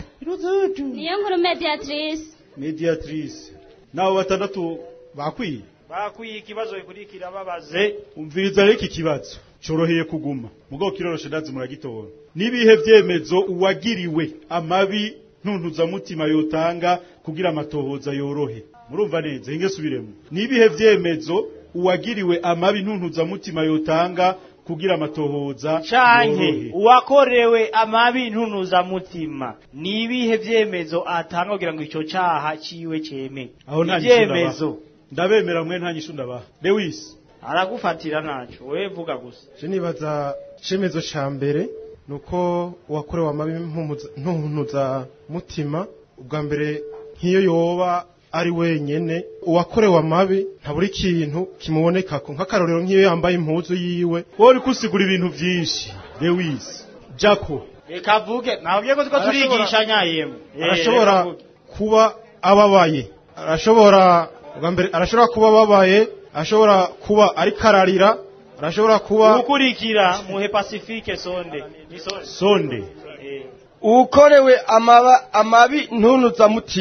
Speaker 14: niyo nkuru mediatrice
Speaker 3: mediatrice nabo batandatu bakwiye
Speaker 4: Bakwiye ikibazo gikurikira babaze.
Speaker 3: umviriza rero iki kibazo coroheye kuguma mugabo kiroroshe ndazi muragitora nibihe vyemezo uwagiriwe amabi ntuntuzamutima yotanga kugira amatohoza yorohe murumva neza hinge subiremo nibihe vyemezo uwagiriwe amabi ntuntuzamutima yotanga kugira amatohoza
Speaker 4: canke
Speaker 3: yorohe
Speaker 4: uwakorewe amabi ntunuza mutima ni ibihe vyemezo atanga kugira ngo ico caha ciwe ceme
Speaker 3: aho nta nyishu
Speaker 4: ivyemezo
Speaker 3: ndabaha. ndabemera mwe nta nyishu ndabaha lewis
Speaker 4: aragufatira naco wewe vuga gusa
Speaker 15: je nibaza icemezo ca mbere nuko uwakorewe amabi mpumuza- ntuntuza mutima ubwa mbere nk'iyo yoba ari wenyene uwakorewe amabi ntabura ikintu kimubonekako nk'akarorero nk'iyo yambaye impuzu yiwe
Speaker 3: wowe uriko usigura ibintu vyinshi lewis jako
Speaker 4: reka vuge nababwiye ko tuko
Speaker 15: Arashobora-
Speaker 4: turigisha nyayemwe Eh,
Speaker 15: arashobora
Speaker 4: reka vuge.
Speaker 15: kuba ababaye arashobora ubwa mbere arashobora kuba ababaye arashobora kuba ariko ararira arashobora kuba
Speaker 4: ukurikira muhe pacifique sonde ni sonde
Speaker 3: sonde
Speaker 4: Eh.
Speaker 16: ukorewe amaba amabi ntunuza mutima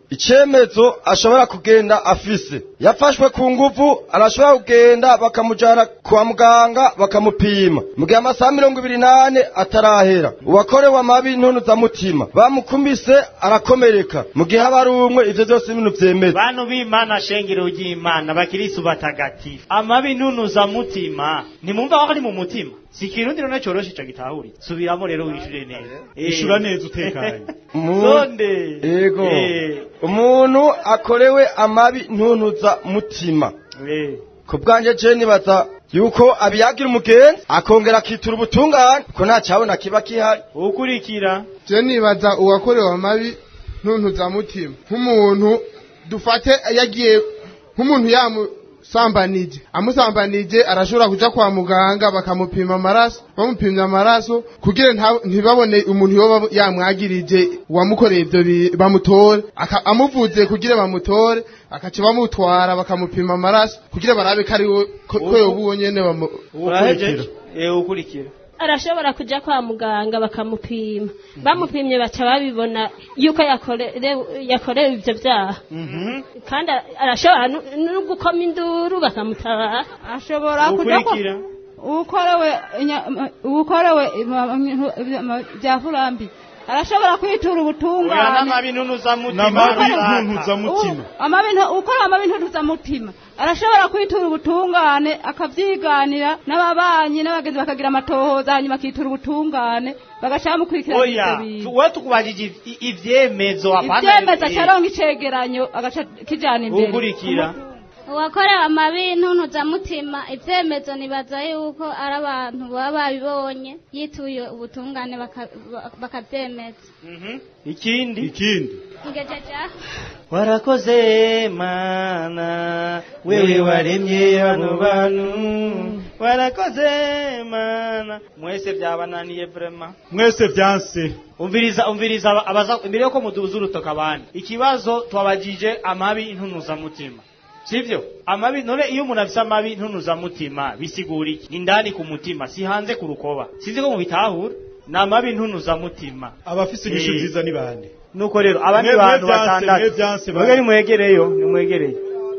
Speaker 16: icemezo ashobora kugenda afise yafashwe ku nguvu arashobora kugenda bakamujana kwa muganga bakamupima mu gihe amasaha mirongo ibiri n'ane atarahera uwakorewe amabi ntunuzamutima bamukumise arakomereka mu gihe aba ari umwe ivyo vyose ibintu vyemeza
Speaker 4: bantu b'imana shengero ry'imana bakirisu batagatifu amabi ntunuza mutima ntimumva ko ari mu mutima si ikirundi none coroshe ico gitahuri subiramo rero wishure neza Eh.
Speaker 3: Ishura neza utekanye.
Speaker 4: sonde
Speaker 16: Yego.
Speaker 4: Eh.
Speaker 16: umuntu akorewe amabi ntuntuza mutima
Speaker 4: Eh.
Speaker 16: ku bwanjye je nibaza yuko abiyagira umugenzi akongera akitura ubutungane ko nta cabona kiba kihari
Speaker 4: ukurikira
Speaker 11: je nibaza uwakorewe amabi ntuntuzamutima nk'umuntu dufate yagiye nk'umuntu yamusambanije amusambanije arashobora kuja kwa muganga bakamupima amaraso bamupimye amaraso kugira nta- ntibabone umuntu yoba yamwagirije uwamukoreye ivyo bi- bamutore Aka- amuvuze kugira bamutore akaca bamutwara bakamupima amaraso kugira barabe ko ari we ko ko yoba uwo nyene bamu-
Speaker 4: urahejeje eh ukurikira
Speaker 14: arashobora kuja kwa muganga bakamupima bamupimye baca babibona yuko yakorewe yakorewe ivyo vyaha kandi arashobora nu- no gukoma induru bakamutabara
Speaker 9: ashobora kuja kwa ukorewe inya- ukorewe bya furambi arashobora kwitura
Speaker 4: oya
Speaker 9: ubutungane
Speaker 4: n'amabi ntunuza mutima
Speaker 3: N'amabi ntuntuzamutima.
Speaker 9: amabintu ukora amabintu mutima arashobora kwitura ubutungane akavyiganira n'ababanyi n'abagenzi bakagira amatohoza hanyuma akitura ubutungane bagaca bamukurikirana ivyo
Speaker 4: oya
Speaker 9: bintu
Speaker 4: we tukubajije iv- ivyemezo apana
Speaker 9: ivyemeza
Speaker 4: eh,
Speaker 9: caronka icegeranyo agaca kijana imbere
Speaker 4: ukurikira
Speaker 14: uwakorewe amabi ntuntuzamutima ivyemezo nibaza yuko ari abantu baba babibonye yituye ubutungane baka- ba- bakavyemeza
Speaker 4: ikindi
Speaker 3: ikindi
Speaker 14: ngejeja
Speaker 4: warakoze mana wewe waremye bano bantu warakoze mana mwese byabananiye vrema
Speaker 3: mwese vyanse
Speaker 4: umviriza umviriza aba- abaza imbere yuko muduza urutoka abandi ikibazo twabajije amabi ntunuzamutima sivyo amabi none iyo umuntu afise amabi ntunuzamutima bisigura iki ni ndani ku mutima si hanze ku rukoba sinzi ko mubitahura ni amabi ntunuzamutima
Speaker 3: abafise inyishu
Speaker 4: Eh.
Speaker 3: nziza ni bande
Speaker 4: nuko rero abandi
Speaker 3: Mwe- mwe
Speaker 4: bantu
Speaker 3: vyanse,
Speaker 4: batandatu
Speaker 3: mwe vyanse,
Speaker 4: mwebwe
Speaker 3: bande.
Speaker 4: nimwegereyo nimwegereye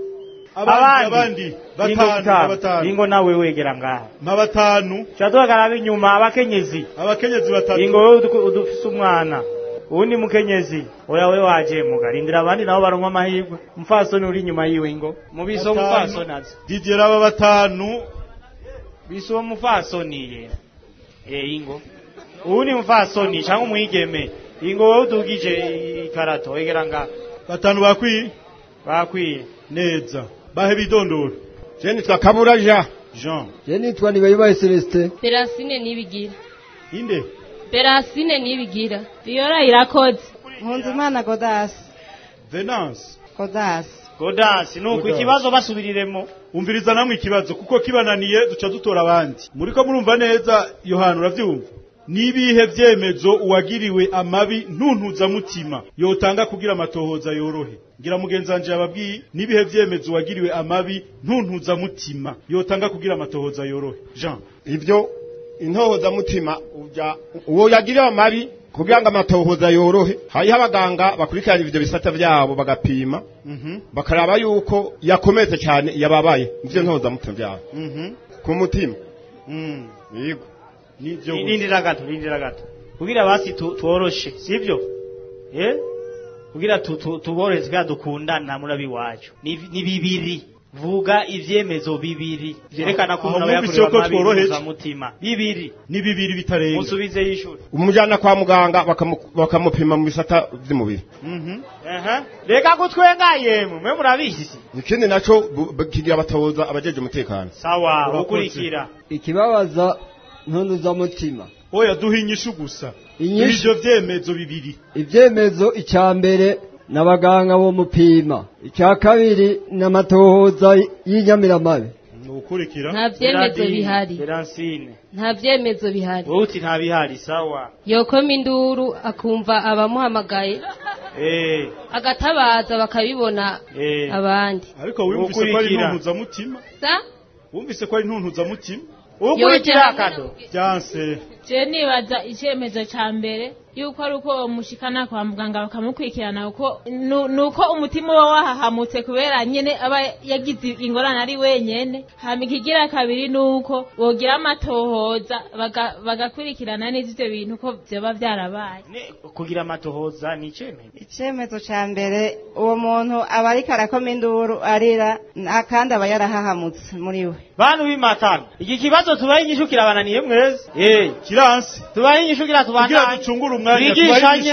Speaker 3: abandi abandi batanu batanu
Speaker 4: ingo nawe wegera ngaha
Speaker 3: nka batanu
Speaker 4: turadugagara inyuma abakenyezi
Speaker 3: abakenyezi batatu
Speaker 4: ingo wewe udu- udufise umwana uwundi mukenyezi oya we waje muga rindira abandi nabo baronka amahirwe umfasoni uri inyuma yiwe ingo mubiso
Speaker 3: Batanu.
Speaker 4: umufasoni azi
Speaker 3: didier aba batanu
Speaker 4: biso uwo mufasoni ye eh ingo uwundi mufasoni cyangwa umwigeme ingo wewe udugije ikarato wegera ngaha
Speaker 3: batanu bakwiye
Speaker 4: bakwiye
Speaker 3: neza bahe bidondoro
Speaker 16: je nitwa kabura jean
Speaker 3: jean
Speaker 7: je nitwa nibayibaye celestin
Speaker 17: Berasine nibigira.
Speaker 3: inde
Speaker 17: Berasine nibigira. Viola irakoze.
Speaker 9: Nkunzimana Godasi.
Speaker 3: venance
Speaker 9: Godasi.
Speaker 4: godasi nuko
Speaker 3: Godasi.
Speaker 4: ikibazo basubiriremo
Speaker 3: umviriza namwe ikibazo kuko kibananiye duca dutora abandi muriko murumva neza yohana uravyumva nibihe vyemezo uwagiriwe amabi ntuntuzamutima yotanga kugira amatohoza yorohe ngira mugenzi wanje yababwiye nibihe vyemezo uwagiriwe amabi ntuntuzamutima yotanga kugira amatohoza yorohe jean
Speaker 16: ivyo intohozamutima uja uwo yagiriwe amabi kugira ngo amatohoza yorohe hariho abaganga bakurikirana ivyo bisata vyabo bagapima bakaraba yuko yakomeze cyane yababaye ivyo ntohozamutima vyabo ku mutima yego
Speaker 3: nivyo
Speaker 4: rindira gato rindira gato kugira basi tu- tworoshe sivyo eh kugira tu- tu- tuborohereze kugira dukundana murabi wacu ni ni bibiri vuga ivyemezo bibiri vyerekana ko
Speaker 3: Aho
Speaker 4: umuntu aba
Speaker 3: mwumvise
Speaker 4: yakorewe
Speaker 3: ko
Speaker 4: amabi
Speaker 3: tworoheje?
Speaker 4: mutima bibiri
Speaker 3: ni bibiri bitarenga
Speaker 4: musubize y'ishuri
Speaker 16: umujana kwa muganga bakamu- bakamupima mu bisata vy'umubiri
Speaker 4: aha reka gutwenga yemwe mwe murabizi
Speaker 16: ikindi naco bu- bu- kigira abatoza abajeje umutekano
Speaker 4: sawa
Speaker 16: Urakoze.
Speaker 4: ukurikira
Speaker 7: ikibabaza ntunuzamutima
Speaker 3: oya duha inyishu gusa
Speaker 7: Inyishu?
Speaker 3: ivyo vyemezo bibiri
Speaker 7: ibyemezo icya mbere n'abaganga bo mupima icya kabiri n'amatohoza y'inyamiramabi
Speaker 3: ukurikira
Speaker 17: Nta vyemezo
Speaker 4: Gerardine,
Speaker 17: bihari.
Speaker 4: Beransine
Speaker 17: Nta vyemezo bihari.
Speaker 4: wowe uti nta bihari sawa
Speaker 17: Yokoma induru akumva abamuhamagaye
Speaker 4: eh
Speaker 17: agatabaza bakabibona
Speaker 4: eh
Speaker 17: abandi.
Speaker 3: ariko wumvise ko ari
Speaker 4: Ukurikira.
Speaker 3: ntuntuzamutima
Speaker 17: Sa?
Speaker 3: wumvise ko ari ntuntuzamutima
Speaker 4: ukurikira kado
Speaker 3: vyanse
Speaker 18: je nibaza icyemezo cya mbere yuko ari uko mushikana kwa muganga bakamukurikirana uko nu- nuko umutima uba wahahamutse kubera nyene aba yagize ingorane ari wenyene hama ikigira kabiri nuko bogira amatohoza baga- bagakurikirana neza ivyo bintu ko vyoba vyarabaye
Speaker 4: kugira amatohoza ni icyemezo
Speaker 19: icyemezo cya mbere uwo muntu aba ariko arakoma induru arira na- kandi aba yarahahamutse muri we
Speaker 4: bantu b'imatana iki kibazo tubaye inyishu kirabananiye mwese eh kiransi tubaye inyishu kira tubandanye
Speaker 3: kugira ducungure umwanya
Speaker 4: twigishanye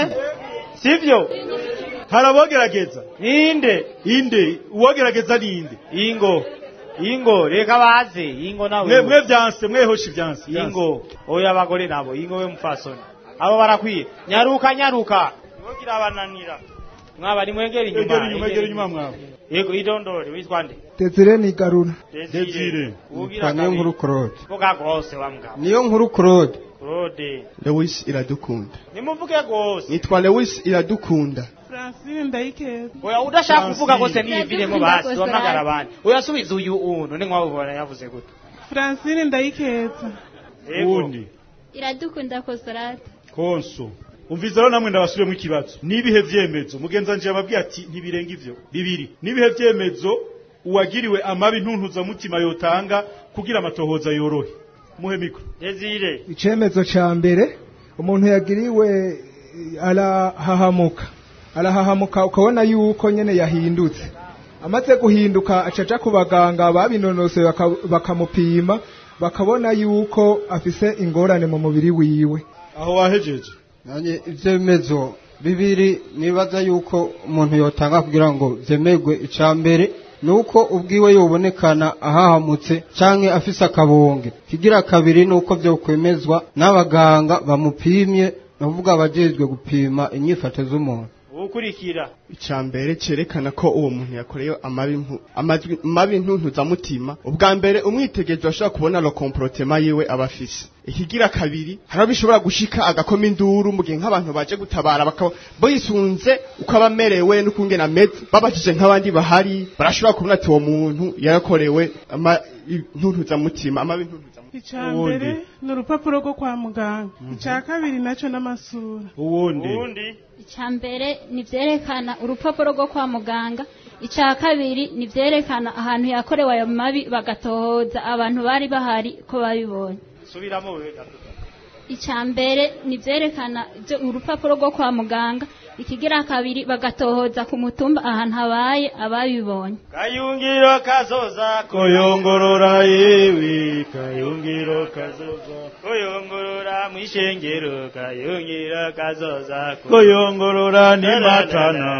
Speaker 4: sivyo
Speaker 3: harabogerageza
Speaker 4: ninde
Speaker 3: inde uwogerageza ninde
Speaker 4: ingo ingo reka baze ingo nawe
Speaker 3: mwe mwe vyanse mwehosha ivyanse
Speaker 4: ingo oya abagore nabo ingo we mufasoni abo barakwiye nyaruka nyaruka ntimugira abananira mwaba nimwegera inyuma
Speaker 3: Egera inyuma, egera inyuma mwaba.
Speaker 4: yego idondore witwa nde
Speaker 7: Desire ni garura
Speaker 4: Desire ugira
Speaker 7: niyo nkuru Claude
Speaker 4: vuga gose wa mugabo
Speaker 7: niyo nkuru Claude
Speaker 4: Claude
Speaker 11: Lewis iradukunda
Speaker 4: nimuvuge gose
Speaker 11: nitwa Lewis iradukunda
Speaker 20: Francine ndayikeza
Speaker 4: oya udashaka kuvuga gose niyiviremo basi
Speaker 20: Francine.
Speaker 4: wamagara abandi oya subiza uyu unu ni mwabubona yavuze gute
Speaker 20: Francine ndayikeza
Speaker 3: uwundi
Speaker 21: iradukunda kosorate
Speaker 3: konso umviza rero namwe ndabasubiremo ikibazo nibihe vyemezo mugenza nje yababwiye ati ntibirenga ivyo bibiri nibihe vyemezo uwagiriwe amabi ntuntuzamutima yotanga kugira amatohoza yorohe muhe mikro
Speaker 4: Desire
Speaker 7: icyemezo cya mbere umuntu yagiriwe eh, arahahamuka arahahamuka ukabona yuko nyene yahindutse amaze guhinduka acaja ku baganga babinonosoye baka- bakamupima bakabona yuko afise ingorane mu mubiri wiwe
Speaker 3: aho wahejeje
Speaker 5: nanjye ibyemezo bibiri nibaza yuko umuntu yotanga kugira ngo byemerwe icya mbere ni uko ubwiwe yobonekana ahahamutse cyangwa afise akabonge kigira kabiri ni uko byokwemezwa n'abaganga bamupimye ni ukuvuga abajejwe gupima inyifato z'umuntu
Speaker 4: ukurikira
Speaker 11: icya mbere cyerekana ko uwo muntu yakorewe amabi mpu- amajwi- mabi ntuntuzamutima ubwa mbere umwitegerezo ashobora kubona lo komporotema yiwe aba afise ikigira kabiri hari abo bishobora gushika agakoma induru mu gihe nk'abantu baje gutabara bakaba bisunze uko aba amerewe n'ukungena ameze babajije nk'abandi bahari barashobora kubona ati uwo muntu yarakorewe ama- i- ntuntuzamutima amabi ntuntuzamutima
Speaker 20: icya mbere ni urupapuro rwo kwa muganga icya kabiri nacyo n'amasura
Speaker 3: uwundi
Speaker 21: icya mbere ni ibyerekana urupapuro rwo kwa muganga icya kabiri ni ibyerekana ahantu yakorewe ayo mabi bagatohoza abantu bari bahari ko babibonye
Speaker 4: subiramo wewe
Speaker 21: icya mbere ni ibyerekana ibyo- urupapuro rwo kwa muganga ikigira kabiri bagatohoza ku mutumba ahantu habaye ababibonye
Speaker 4: kayungiro kazoza
Speaker 3: koyongorora yewe kayungiro kazoza
Speaker 4: koyongorora mwishengero kayungiro kazoza
Speaker 3: koyongorora ni matana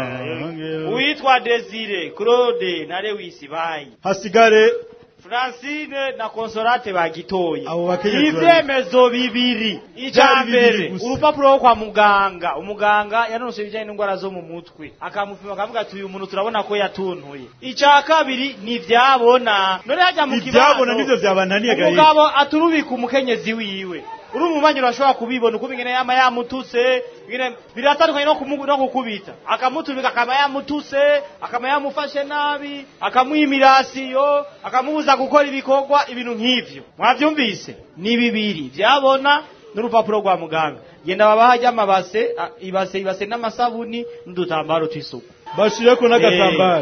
Speaker 4: uwitwa Desire Claude na Lewis bayi
Speaker 3: hasigare
Speaker 4: Francine na Consolate bagitoye
Speaker 3: bakenyezi
Speaker 4: ivyemezo bibiri icya
Speaker 3: Vyari bibiri
Speaker 4: mbere
Speaker 3: gusa.
Speaker 4: urupapuro rwo kwa muganga umuganga yanonose ibijyanye n'indwara zo mu mutwe akamupima akavuga ati uyu muntu turabona ko yatuntuye icya kabiri ni ivyabona none hajya mu
Speaker 3: Ivyabona nivyo vyabananiye gahe.
Speaker 4: umugabo aturubika umukenyezi wiwe uri umubanyi urashobora kubibona uko ingene yama yamututse ingene biratandukanye no kumu- no gukubita akamuturika akaba yamutuse akaba yamufashe nabi akamuha imirasiyo akamubuza gukora ibikorwa ibintu nk'ivyo mwavyumvise ni bibiri vyabona n'urupapuro rwa muganga genda babaha ry'amabase a- ibase ibase n'amasabuni n'udutambaro tw'isuku
Speaker 3: bashireko n'agatambaro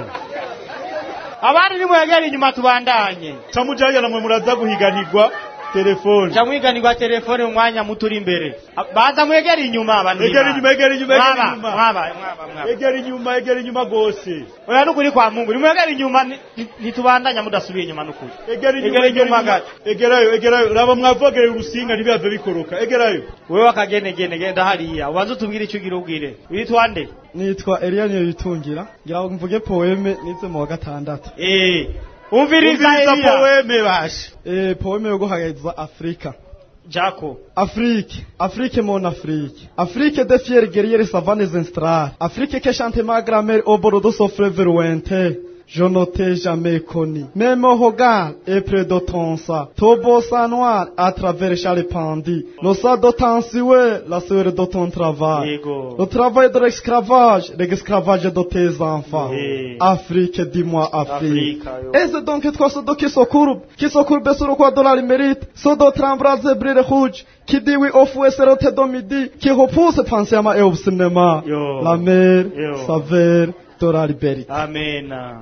Speaker 4: abandi nimwegera inyuma tubandanye
Speaker 3: camujanye namwe muraza guhiganirwa telefone
Speaker 4: camwiganirwa telefone mu mwanya muto uri imbere A- baza mwegera inyuma abantu
Speaker 3: egera inyuma egera inyuma egera
Speaker 4: Mwaba,
Speaker 3: inyuma
Speaker 4: mwaba, mwaba, mwaba.
Speaker 3: egera inyuma egera inyuma gose
Speaker 4: oya nukuri kwa mungu nimwegera inyuma ni- ni- ntitubandanya mudasubiye inyuma nukuri
Speaker 3: egera inyuma
Speaker 4: Egera
Speaker 3: egera
Speaker 4: inyuma
Speaker 3: inyuma
Speaker 4: gato.
Speaker 3: egerayo egerayo raba mwavogereye urusinga ntibihave bikoroka egerayo
Speaker 4: wewe akagenegene genda hariya ubanza utubwire icyo ugira ubwire witwa nde
Speaker 22: nitwa Eliya Niyitungira ngira ngo mvuge poeme nize mu wa gatandatu
Speaker 4: eh umviriza
Speaker 22: Umviriza
Speaker 4: Eliya.
Speaker 22: poeme bashe eh poeme yo guhagariza Afrika
Speaker 4: Jaco
Speaker 22: Afrique, Afrique mon Afrique. Afrique des fiers guerriers savanes instrar. Afrique que chante ma grammaire au bord de son fleuve lointain. je ne t'ai jamais connu. Mais mon regard est près de ton sang. Ton beau sang noir à travers chaque pendule. Le sang de ton souhait, la sueur de ton travail.
Speaker 4: Yego.
Speaker 22: Le travail de l'esclavage, l'esclavage de tes enfants.
Speaker 4: Eh.
Speaker 22: Afrique, dis-moi Afrique.
Speaker 4: Afrika, yo.
Speaker 22: Et c'est donc toi, ce qui se courbe, qui se courbe sur le quoi de la mérite, ce d'autres embrasés brille rouge, qui dit oui au fouet c'est le de midi, qui repousse pensément et au cinéma.
Speaker 4: Yo.
Speaker 22: La mer,
Speaker 4: Yo.
Speaker 22: saveur de la liberté.
Speaker 4: amena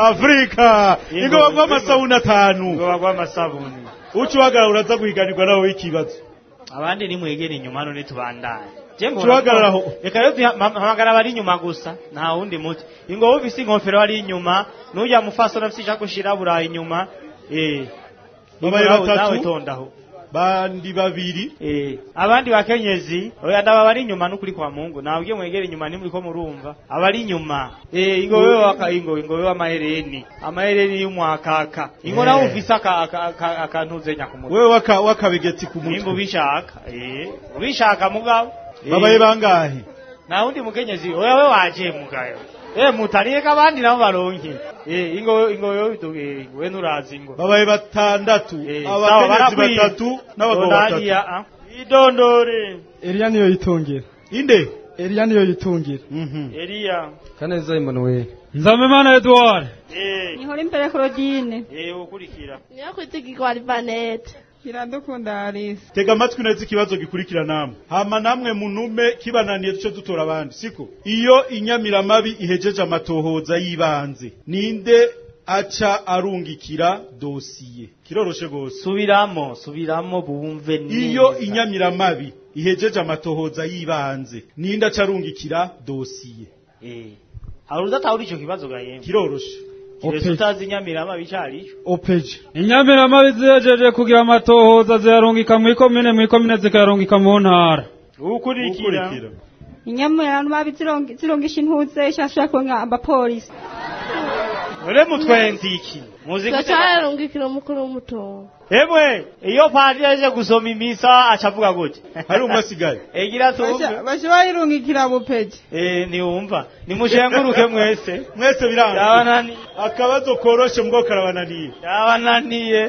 Speaker 3: afrika
Speaker 4: Yego.
Speaker 3: ingo bagwa amasabuni atanu
Speaker 4: ngo bagwa amasabuni
Speaker 3: uciwagarara uraza guhiganirwa nawe w'ikibazo
Speaker 4: abandi nimwegere inyuma hano nitubandanye Je mbona
Speaker 3: Turahagarara
Speaker 4: ko-
Speaker 3: aho.
Speaker 4: reka rero tuha- ma- hamagara abari inyuma gusa nta wundi muti ingo ufise inkofero ari inyuma n'ujya mufasona afise ishakoshi irabura inyuma eh
Speaker 3: Babaye
Speaker 4: Nawe-
Speaker 3: batatu.
Speaker 4: nawe tondaho
Speaker 3: bandi babiri
Speaker 4: eh abandi bakenyezi oya ndaba bari inyuma n'ukuri kwa Mungu nabwiye mwegere inyuma nimuri ko murumva abari inyuma eh ingo wewe waka ingo ingo wewe amahereni amahereni y'umwakaka ingo
Speaker 3: Eh.
Speaker 4: nawe ufise aka aka- aka- akantuze nyakumutwe
Speaker 3: wewe waka wakabegeti ku
Speaker 4: nimba
Speaker 3: mutwe
Speaker 4: ubishaka eh ubishaka mugabo Eh.
Speaker 3: babaye bangahe
Speaker 4: na undi mukenyezi wewe waje mugayo eh mutariye kabandi nabo baronke eh ingo ingo yo tuge we nurazi ingo
Speaker 3: babaye batandatu
Speaker 4: sawa,
Speaker 3: abakenyezi
Speaker 4: barakwiye.
Speaker 3: batatu n'abagabo
Speaker 4: Ndariya,
Speaker 3: batatu
Speaker 4: ah. idondore
Speaker 22: Eliya niyo yitungira.
Speaker 3: inde
Speaker 22: Eliya niyo yitungira.
Speaker 4: Eliya
Speaker 8: kaneza Emmanuel
Speaker 10: nzamemana edward
Speaker 4: eh
Speaker 9: Nihora imbere Claudine.
Speaker 4: eh ukurikira
Speaker 6: niyo kwitigirwa Albanete
Speaker 20: Iradukunda Alice.
Speaker 3: tega amatwi neza ikibazo gikurikira namwe hama namwe munume kibananiye duce dutora abandi siko iyo inyamiramabi ihejeje amatohoza y'ibanze ninde aca arungikira dosiye kiroroshe gose
Speaker 4: subiramo subiramo bumve neza
Speaker 3: iyo inyamiramabi ihejeje amatohoza y'ibanze ninde aca arungikira dosiye
Speaker 4: eh hari udatahura ico kibazo gaye
Speaker 3: kiroroshe
Speaker 4: kiretse utazi inyamirama bicarico
Speaker 22: Opeje.
Speaker 10: inyamiramabi zihejeje kugira amatohoza ziyarungika mu ikomine mu ikomine zikayarungika mu ntara
Speaker 4: ukurikira
Speaker 9: Inyamura mabi zirongi zirongisha intuze ishashura konga abapolisi.
Speaker 4: ure mutwenzi iki muzi gute
Speaker 6: turacararungikira umukuru w'umutungo
Speaker 4: Emwe, iyo padiri aje gusoma imisa acavuga gute?
Speaker 3: Hari umwe asigaye.
Speaker 4: Egira tumve.
Speaker 20: Baje bayirungikira bupeje.
Speaker 4: Eh, niwumva. Nimushenguruke mwese.
Speaker 3: mwese biranga
Speaker 4: Yabanani.
Speaker 3: akabazo koroshe mbwo karabananiye
Speaker 4: Yabananiye.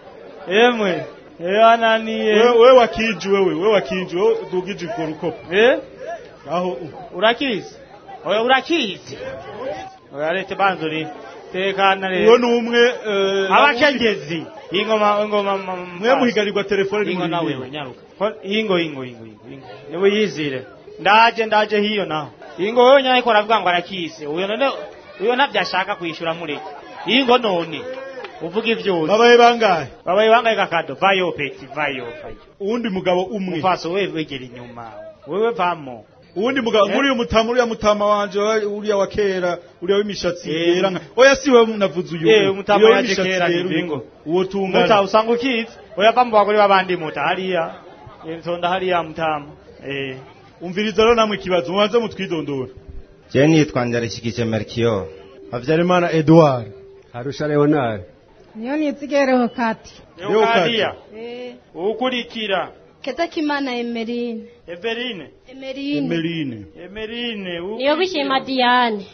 Speaker 4: Emwe. Yabananiye.
Speaker 3: wewe wewe wakiji wewe wewe wakiji wewe dugije ko rukopo
Speaker 4: Eh?
Speaker 3: aho
Speaker 4: Urakizi? Oya urakizi. Oya lete banzuri. Tekana rero.
Speaker 3: uwo ni umwe eh,
Speaker 4: Abakengezi. Ingoma ingoma
Speaker 3: mwe muhigarirwa telefone
Speaker 4: Ingo na
Speaker 3: nimuri
Speaker 4: wewe nyaruka. Ko- Ingo ingo ingo ingo. ingo. Niwe yizire. Ndaje ndaje hiyo naho. Ingo wewe nyaye ko aravuga ngo arakise. Uyo none uyo ntabyashaka kwishyura mureke. Ingo none. Uvuga ivyose.
Speaker 3: babaye bangahe
Speaker 4: Babaye bangaye kakado. Vayo peti vayo vayo.
Speaker 3: uwundi mugabo umwe
Speaker 4: Mufaso wewe wegera inyuma. Wewe vamo.
Speaker 3: uwundi mugabo
Speaker 4: Eh?
Speaker 3: muri uyu mutama uriya mutama wanje wa- uriya wa kera uriya w'imishatsi
Speaker 4: Eh.
Speaker 3: yera nka oya si wewe navuze uyu
Speaker 4: Eh, umutama
Speaker 3: Uriya
Speaker 4: waje
Speaker 3: w'imishatsi
Speaker 4: kera
Speaker 3: yera
Speaker 4: ni
Speaker 3: uyu.
Speaker 4: bingo.
Speaker 3: uwo
Speaker 4: Muta
Speaker 3: tungana
Speaker 4: usanga ukizi. Oya vamo bagore babandi muta hariya. Nsonda hariya mutama. Eh.
Speaker 3: umviriza rero namwe ikibazo mubanze mutwidondora
Speaker 23: je nitwa ndarishikije Melchior
Speaker 8: Habyarimana Edouard Harusha Leonard
Speaker 20: Niyo nizigereho kati.
Speaker 4: Leokadia. Ukurikira.
Speaker 6: Ketakimana Emerine
Speaker 4: Everine.
Speaker 6: Emerine
Speaker 3: Emeline
Speaker 4: Emerine.
Speaker 14: niyo bishima Diane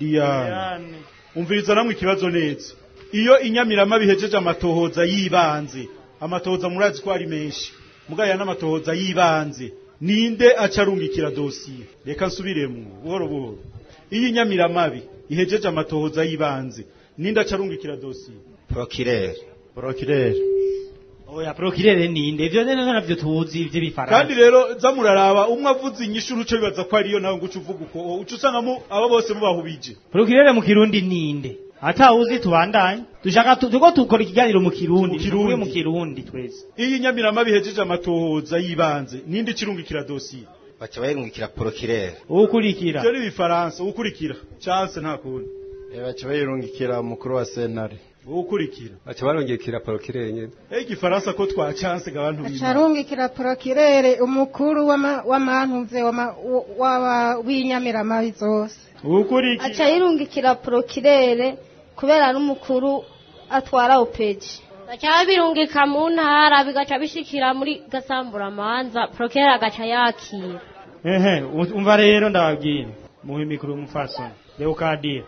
Speaker 3: Diane umviriza namwe ikibazo neza iyo inyamirama bihejeje amatohoza yibanze amatohoza murazi ko ari menshi mugaya n'amatohoza yibanze ninde aca arungikira dosiye reka nsubiremo buhoro buhoro iyo inyamiramabi ihejeje amatohoza yibanze ninde aca arungikira dosiye
Speaker 23: Procureur
Speaker 8: Procureur
Speaker 4: Oya procureur ninde? Ivyo nene navyo tuzi ivyo bifaransa.
Speaker 3: kandi rero za muraraba umwe avuze inyishu uruce bibaza ko ariyo nawe ngo uce uvuga uko uca usangamo abo bose mubahubije
Speaker 4: Procureur mu kirundi ninde? Ata uzi tubandanye. Dushaka tu- tuko tukora ikiganiro mu kirundi. Tuvuge mu kirundi twese.
Speaker 3: iyo inyamirama bihejeje amatohoza yibanze ninde icirungikira dosiye
Speaker 23: baca bayirungikira Procureur
Speaker 4: Ukurikira.
Speaker 3: ivyo ni ibifaransa ukurikira chance nta kundi
Speaker 8: baca bayirungikira umukuru wa sentare
Speaker 3: ukurikira
Speaker 8: baca barungikira Procureur nyene
Speaker 3: Eh igifaransa ko twa chance gabantu b'Imana.
Speaker 20: Acharungikira prokirere umukuru w'ama- w'amantuze w'ama- w- w'aba- w'inyamiramabi zose.
Speaker 4: Ukurikira.
Speaker 6: aca yirungikira prokirere kubera n'umukuru atwara opeji
Speaker 14: baca babirungika mu ntara bigaca bishikira muri gasamburamanza prokera agaca yakira
Speaker 4: Ehe, umva rero ndababwira. Muhe mikuru mufasoni. Leokadia.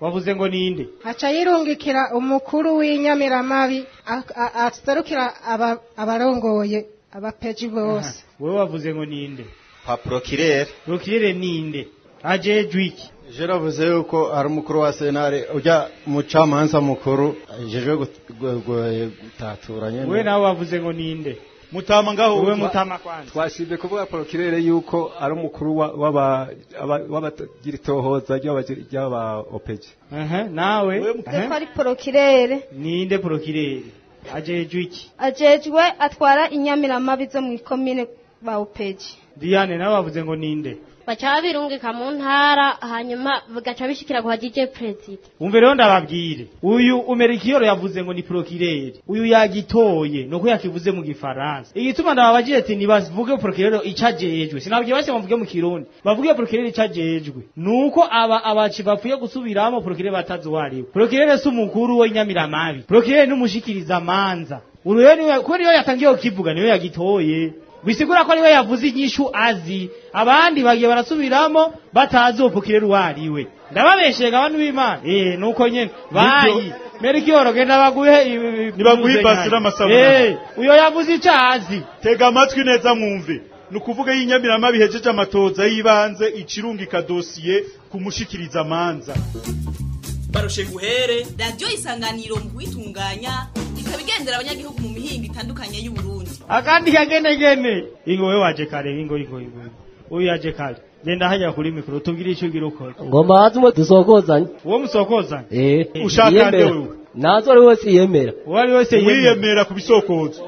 Speaker 4: wavuze ngo ninde
Speaker 20: aca yirungikira umukuru w'inyamiramabi a- a- aserukira aba- abarongoye abapeji bose
Speaker 4: wewe wavuze ngo ninde
Speaker 23: kwa procureur
Speaker 4: procureur ninde ajejwe iki
Speaker 8: je navuze yuko ari umukuru wa senare ujya mucamanza mukuru ajejwe gut- gu- gu- gutatura nyene
Speaker 4: wewe nawe wavuze ngo ninde
Speaker 3: mutama ngaho
Speaker 4: wewe mutama kwanza
Speaker 1: twashimye kuvuga porokirere yuko ari umukuru wa- w'aba- aba- w'abagira itohoza ry'aba- ry'aba opeji
Speaker 4: aha nawe
Speaker 2: ko
Speaker 4: aha.
Speaker 2: ari porokirere
Speaker 4: ninde procureur ajejwe iki
Speaker 2: ajejwe atwara inyamiramabi zo mu ikomine bawupeji
Speaker 4: Diane nawe wavuze ngo ninde
Speaker 14: baca babirungika mu ntara hanyuma bigaca bishikira kwa DJ President
Speaker 4: umve rero ndababwire uyu umerikiyoro yavuze ngo ni procureur uyu yagitoye nuko yakivuze mu gifaransa igituma ndababajije ati nibavuge procureur icajejwe sinabwiye base bavuge mu kirundi bavuge procureur icajejwe nuko aba abaci bapfuye gusubiramo procureur batazi wariwe procureur si umukuru we nyamiramabi procureur ni umushikiriza manza uruyo niwe ko niyo yatangiye kukivuga niyo yagitoye bisigura ko ariwe yavuze inyishu azi abandi bagiye barasubiramo batazi uwo procureur wariwe ndababeshega abantu b'Imana eh nuko nyene bayi Merikiyoro genda baguhe
Speaker 3: Nibaguhe ibasi n'amasabuni.
Speaker 4: Eh uyo yavuze icazi
Speaker 3: tega amatwi neza mwumve ni ukuvuga y'inyamirama bihejeje amatoza y'ibanze icirungika dosiye kumushikiriza amanza
Speaker 12: barushe guhere radiyo isanganiro mu kuyitunganya ikaba igendera abanyagihugu mu mihingo itandukanye y'uburundi
Speaker 4: akandi kagenegene ingo we waje kare ingo ingo ingo uyu yaje kare genda hajya kuri mikoro tubwire icyo ugira ukora
Speaker 24: ngoma hazi umwe dusokozanye
Speaker 4: uwo musokozanye
Speaker 24: eh
Speaker 3: Ushaka nde
Speaker 24: yiyemera.
Speaker 3: wewe?
Speaker 24: nazo ari wese yemera
Speaker 4: uwo ari wese
Speaker 3: wiyemera ku bisokozo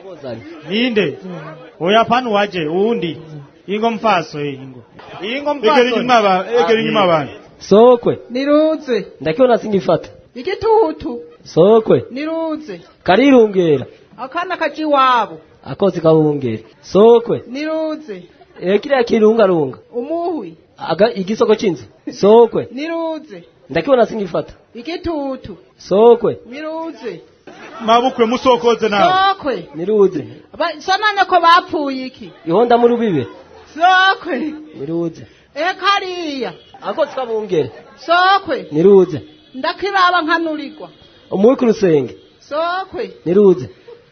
Speaker 4: ninde oya pano waje uwundi ingo mfaso eh ingo ingo mfaso
Speaker 3: egera inyuma aba- egera inyuma abantu
Speaker 24: sokwe
Speaker 25: niruze
Speaker 24: ndakiona singifata
Speaker 25: igitutu
Speaker 24: sokwe
Speaker 25: niruze
Speaker 24: karirungera
Speaker 25: akana kaji iwabo
Speaker 24: akozi kabungera sokwe
Speaker 25: niruze
Speaker 24: eh kiriya kirungarunga
Speaker 25: umuhwi
Speaker 24: aga igisoko c'inzu sokwe
Speaker 25: niruze
Speaker 24: ndakiona singifata
Speaker 25: igitutu
Speaker 24: sokwe
Speaker 25: niruze
Speaker 3: mabukwe musokoze nawe
Speaker 25: sokwe
Speaker 24: niruze
Speaker 25: Ba- sonane ko bapfuye iki
Speaker 24: ihonda mu rubibe
Speaker 25: sokwe
Speaker 24: niruze
Speaker 25: e kariya
Speaker 24: akozi kabungera
Speaker 25: sokwe
Speaker 24: niruze
Speaker 25: ndakiraba nkanurirwa
Speaker 24: umuwi ku rusenge
Speaker 25: sokwe
Speaker 24: niruze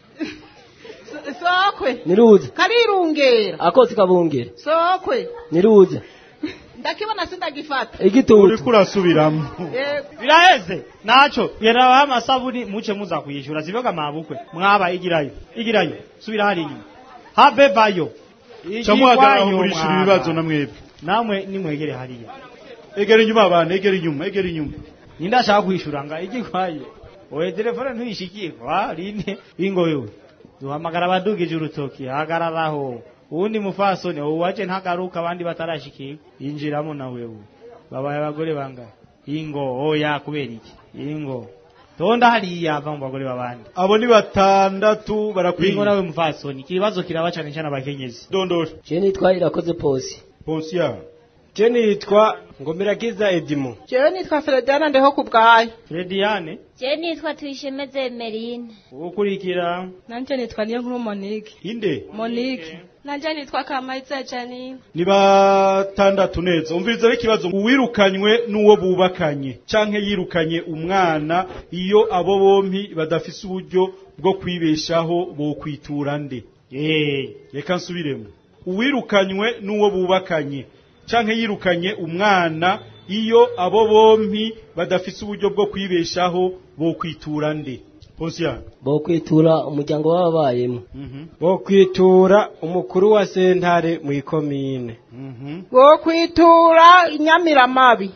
Speaker 25: S- sokwe
Speaker 24: niruze
Speaker 25: karirungera
Speaker 24: akozi kabungera
Speaker 25: sokwe
Speaker 24: niruze
Speaker 25: ndakibona sindagifata
Speaker 24: igitutu
Speaker 3: uriko urasubiramo
Speaker 25: Eh,
Speaker 4: biraheze naco yerabaho amasabuni muce muza kuyishura siboga mabukwe mwaba igirayo igirayo subira hari inyuma have bayo
Speaker 3: camuhagarara murishura ibibazo na mwebwe
Speaker 4: namwe nimwegere hariya
Speaker 3: egera inyuma abantu egera inyuma egera inyuma
Speaker 4: ninde ashaka kwishura nga igikwaye oye telefone ntuyishikiye kwa rine ingo wewe duhamagara abadugije urutoki hagararaho uwundi mufasoni uwaje ntagaruka abandi batarashikiye yinjiramo na wewe babaye abagore bangahe ingo oya kubera iki ingo tonda hariya ava mu bagore babandi
Speaker 3: abo ni batandatu barakwiye
Speaker 4: ingo nawe mufasoni ikibazo kiraba cane cane abakenyezi
Speaker 3: dondora
Speaker 24: je nitwa irakoze posi
Speaker 3: posi ya
Speaker 22: je nitwa ngomerakiza edimo
Speaker 25: jewe nitwa Fredana ndeho ku bwayo
Speaker 4: Frediane
Speaker 14: je nitwa tuyishemeze Emeline
Speaker 4: ukurikira
Speaker 13: nanje nitwa niyo nkuru Monique
Speaker 3: inde
Speaker 13: Monique nanje nitwa Kamayiza Janine
Speaker 3: ni batandatu neza umviriza ikibazo uwirukanywe n'uwo bubakanye canke yirukanye umwana iyo abo bompi badafise uburyo bwo kwibeshaho bokwitura nde
Speaker 4: eh
Speaker 3: reka nsubiremo uwirukanywe n'uwo bubakanye canke yirukanye umwana iyo abo bompi badafise uburyo bwo kwibeshaho bokwitura nde Posiya
Speaker 24: bokwitura umuryango w'ababayemo
Speaker 22: bokwitura umukuru wa sentare mu ikomine
Speaker 25: wo kwitura inyamiramabi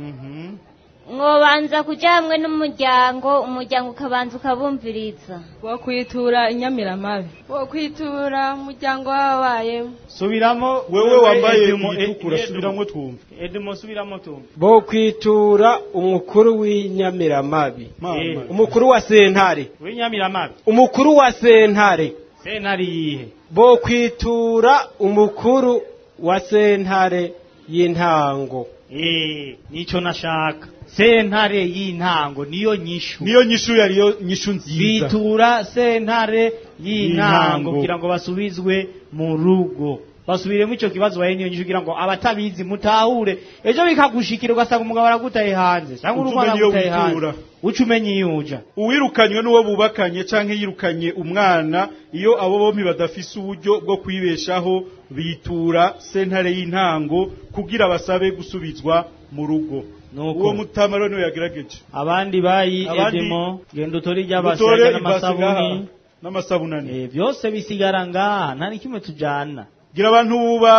Speaker 14: mwobanza kuja hamwe n'umuryango umuryango ukabanza ukabumviriza
Speaker 13: wo kwitura inyamiramabi wo kwitura umuryango w'ababayemo
Speaker 4: subiramo
Speaker 3: wewe wambaye
Speaker 4: Edmo,
Speaker 3: itukura
Speaker 4: Edmo.
Speaker 3: subiramo twumve
Speaker 4: Edmo subiramo tumve
Speaker 22: bokwitura umukuru w'inyamiramabi
Speaker 4: Eh.
Speaker 22: umukuru wa sentare
Speaker 4: w'inyamiramabi
Speaker 22: umukuru wa sentare
Speaker 4: sentari yihe
Speaker 22: bokwitura umukuru wa sentare y'intango
Speaker 4: eh nico nashaka sentare y'intango niyo nyishu
Speaker 3: niyo nyishu yariyo nyishu nziza
Speaker 4: bitura sentare y'intango
Speaker 3: Y'intango.
Speaker 4: kugira ngo basubizwe mu rugo basubiremo ico kibazo bahe niyo nyishu kugira ngo abatabizi mutahure ejo bikagushikira ugasanga umugabo aragutaye hanze cyangwa
Speaker 3: Uca
Speaker 4: urugo
Speaker 3: umenya iyo
Speaker 4: aragutaye hanze
Speaker 3: witura.
Speaker 4: uca umenya iyo uja
Speaker 3: uwirukanywe n'uwo bubakanye canke yirukanye umwana iyo abo bompi badafise uburyo bwo kwibeshaho bitura sentare y'intango kugira basabe gusubizwa mu rugo uwo mutama rero niwe yagerageje
Speaker 4: abandi bayi
Speaker 3: Abandi-
Speaker 4: edemo genda utore
Speaker 3: Utore
Speaker 4: iry'abasanga
Speaker 3: ibasi ngaha,
Speaker 4: n'amasabuni
Speaker 3: n'amasabunani
Speaker 4: Eh, byose bisigara ngaha nta n'ikimwe tujana
Speaker 3: gira abantu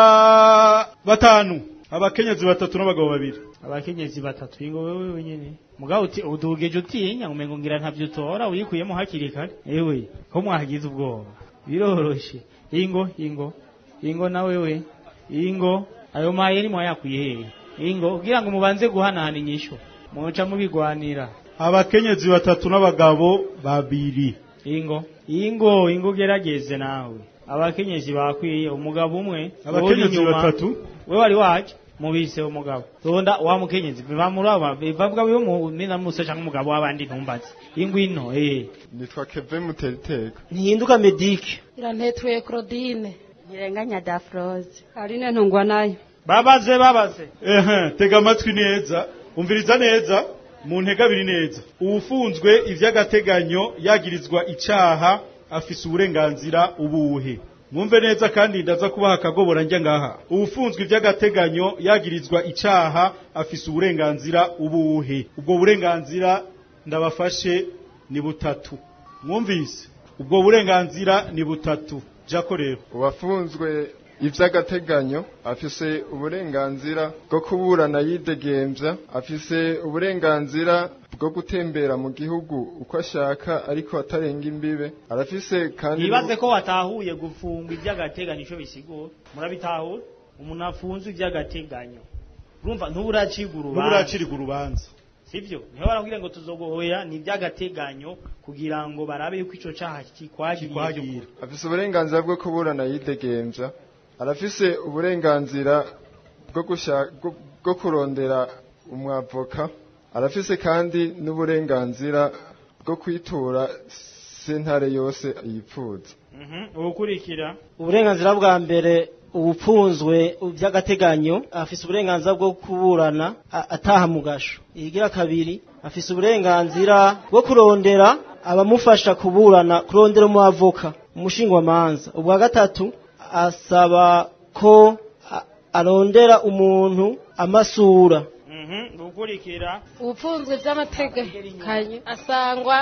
Speaker 3: ba batanu abakenyezi batatu n'abagabo babiri
Speaker 4: abakenyezi batatu ingo wewe wenyene mugabo uti udugeje utinya umengo ngira ntavyo utora uyikuyemo hakiri kare ewe ko mwagize ubwoba biroroshe ingo ingo ingo na wewe ingo ayo mayeri mwayakuye hehe ingo kugira ngo mubanze guhanahana inyishu muca mubigwanira
Speaker 3: abakenyezi batatu n'abagabo babiri
Speaker 4: ingo ingo ingo gerageze nawe abakenyezi bakwiye umugabo umwe
Speaker 3: Abakenyezi
Speaker 4: uri inyuma.
Speaker 3: batatu?
Speaker 4: we wari waje mubise umugabo tonda wa mukenyezi biva muri aba bivavuga biyo mu mina musa cyangwa umugabo w'abandi ntumbaze ingwino eh
Speaker 15: nitwa keve muteriteka
Speaker 24: ntihinduka medike
Speaker 16: irantetwe claudine ntirenganya dafroze
Speaker 9: aline ntungwa nayo
Speaker 4: babaze babaze
Speaker 3: ehe tega amatwi neza umviriza neza mu ntega abiri neza uwufunzwe ivy'agateganyo yagirizwa icaha afise uburenganzira ubuhe mwumve neza kandi ndaza kubaha akagobora njya ngaha uwufunzwe ivy'agateganyo yagirizwa icaha afise uburenganzira ubuhe ubwo burenganzira ndabafashe ni butatu mwumvise ubwo burenganzira ni butatu jako rero
Speaker 15: uwafunzwe ivy'agateganyo afise uburenganzira bwo kuburana yidegemvya afise uburenganzira bwo gutembera mu gihugu uko ashaka ariko atarenga imbibe arafise kandi
Speaker 4: nibaze ko watahuye gufunga iby'agateganyo ico bisigura murabitahura umuntu afunzwe iby'agateganyo urumva ntuburaciga urubanza
Speaker 3: ntuburacirirwa urubanza
Speaker 4: sivyo niho barakubwira ngo tuzogohoya ni iby'agateganyo kugira ngo barabe yuko ico caha kikwagira
Speaker 15: afise uburenganzira bwo kuburana yidegemvya arafise uburenganzira bwo gusha- bwo- bwo kurondera umwavoka arafise kandi n'uburenganzira bwo kwitura sentare yose yipfuza
Speaker 4: ubukurikira
Speaker 24: uburenganzira bwa mbere ubupfunzwe by'agateganyo afise uburenganzira bwo kuburana a- ataha mu gasho igira kabiri afise uburenganzira bwo kurondera abamufasha kuburana kurondera umwavoka umushingwamanza ubwa gatatu asaba ko a- arondera umuntu amasura
Speaker 4: ubukurikira
Speaker 16: ubupfunzwe by'amateganyo asangwa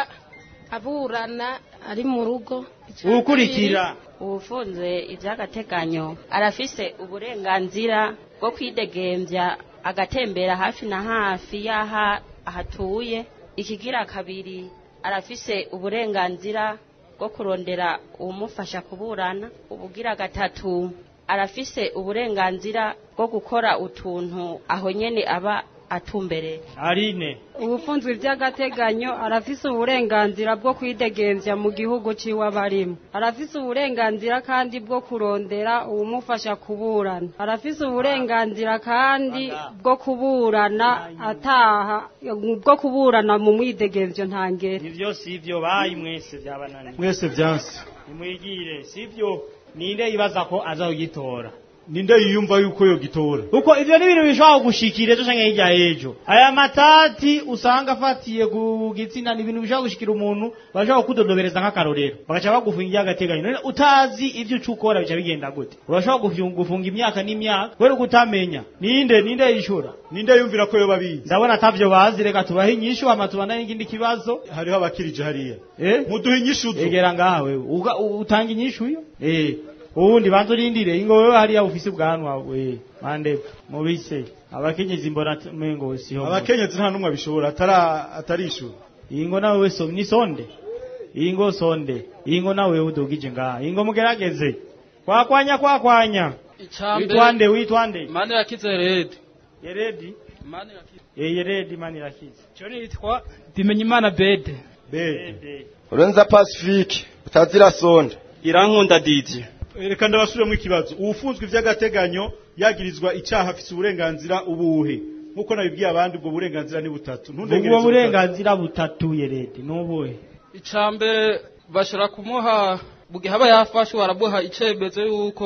Speaker 16: aburana ari mu rugo
Speaker 4: ubukurikira
Speaker 17: ubufunzwe iby'agateganyo arafise uburenganzira bwo kwidegemvya agatembera hafi na hafi y'aha ahatuye ikigira kabiri arafise uburenganzira bwo kurondera uwumufasha kuburana ubugira gatatu arafise uburenganzira bwo gukora utuntu aho nyene aba atumbereye
Speaker 4: arine
Speaker 9: ubufunzwe by'agateganyo arafise uburenganzira bwo kwidegemvya mu gihugu ciwe abarimo arafise uburenganzira kandi bwo kurondera uwumufasha kuburana arafise uburenganzira kandi bwo kuburana ataha bwo kuburana mu mwidegemvyo ntangere
Speaker 4: ivyo sivyo bayi mwese byabananiye
Speaker 3: mwese vyanse
Speaker 4: nimwigire sivyo ninde yibaza ko azagitora
Speaker 3: ninde yiyumva yuko yo gitora
Speaker 4: uko ivyo ni ibintu bishobora gushikira ejo canke hirya y'ejo aya matati usanga afatiye ku gitsina ni ibintu bishobora gushikira umuntu bashobora kudodobereza nk'akarorero bagaca bagufunga iry'agateganyo none utazi ivyo uca ukora bica bigenda gute urashobora gufunga- gufunga imyaka n'imyaka kubera uko utamenya ninde ninde yishura
Speaker 3: ninde yumvira ko yoba bizi
Speaker 4: ndabona atavyo bazi reka tubahe inyishu hama tubandane n'ikindi kibazo
Speaker 3: hariho abakirije hariya
Speaker 4: eh
Speaker 3: muduhe inyishu zo
Speaker 4: egera ngaha wewe Uga- u- utanga inyishu yo eh ubundi banza urindire ingo wewe hariya ufise ubwanwa we mande mubise abakenyezi mbona t- mengo siho
Speaker 3: abakenyezi nta numwe abishobora atara atarishura
Speaker 4: ingo nawe we so ni sonde ingo sonde ingo nawe udugije ngaha ingo mugerageze kwakwanya kwakwanya witwande witwande
Speaker 18: mani yakize redi
Speaker 4: yeredi
Speaker 18: mani yakize
Speaker 4: eh yeredi mani rakize
Speaker 18: cyo nitwa Bimenyimana Bede
Speaker 3: bede
Speaker 15: urenza pacifique utazira sonde
Speaker 18: irankunda Didier
Speaker 3: reka ndabasubiremo ikibazo uwufunzwe ivy'agateganyo yagirizwa icaha afise uburenganzira ubuhe nkuko nabibwiye abandi ubwo burenganzira ni butatu
Speaker 4: ubwo burenganzira butatu yeredi nubuhe
Speaker 18: icambere bashobora kumuha bugihe aba yafashwe baramuha icemezo yuko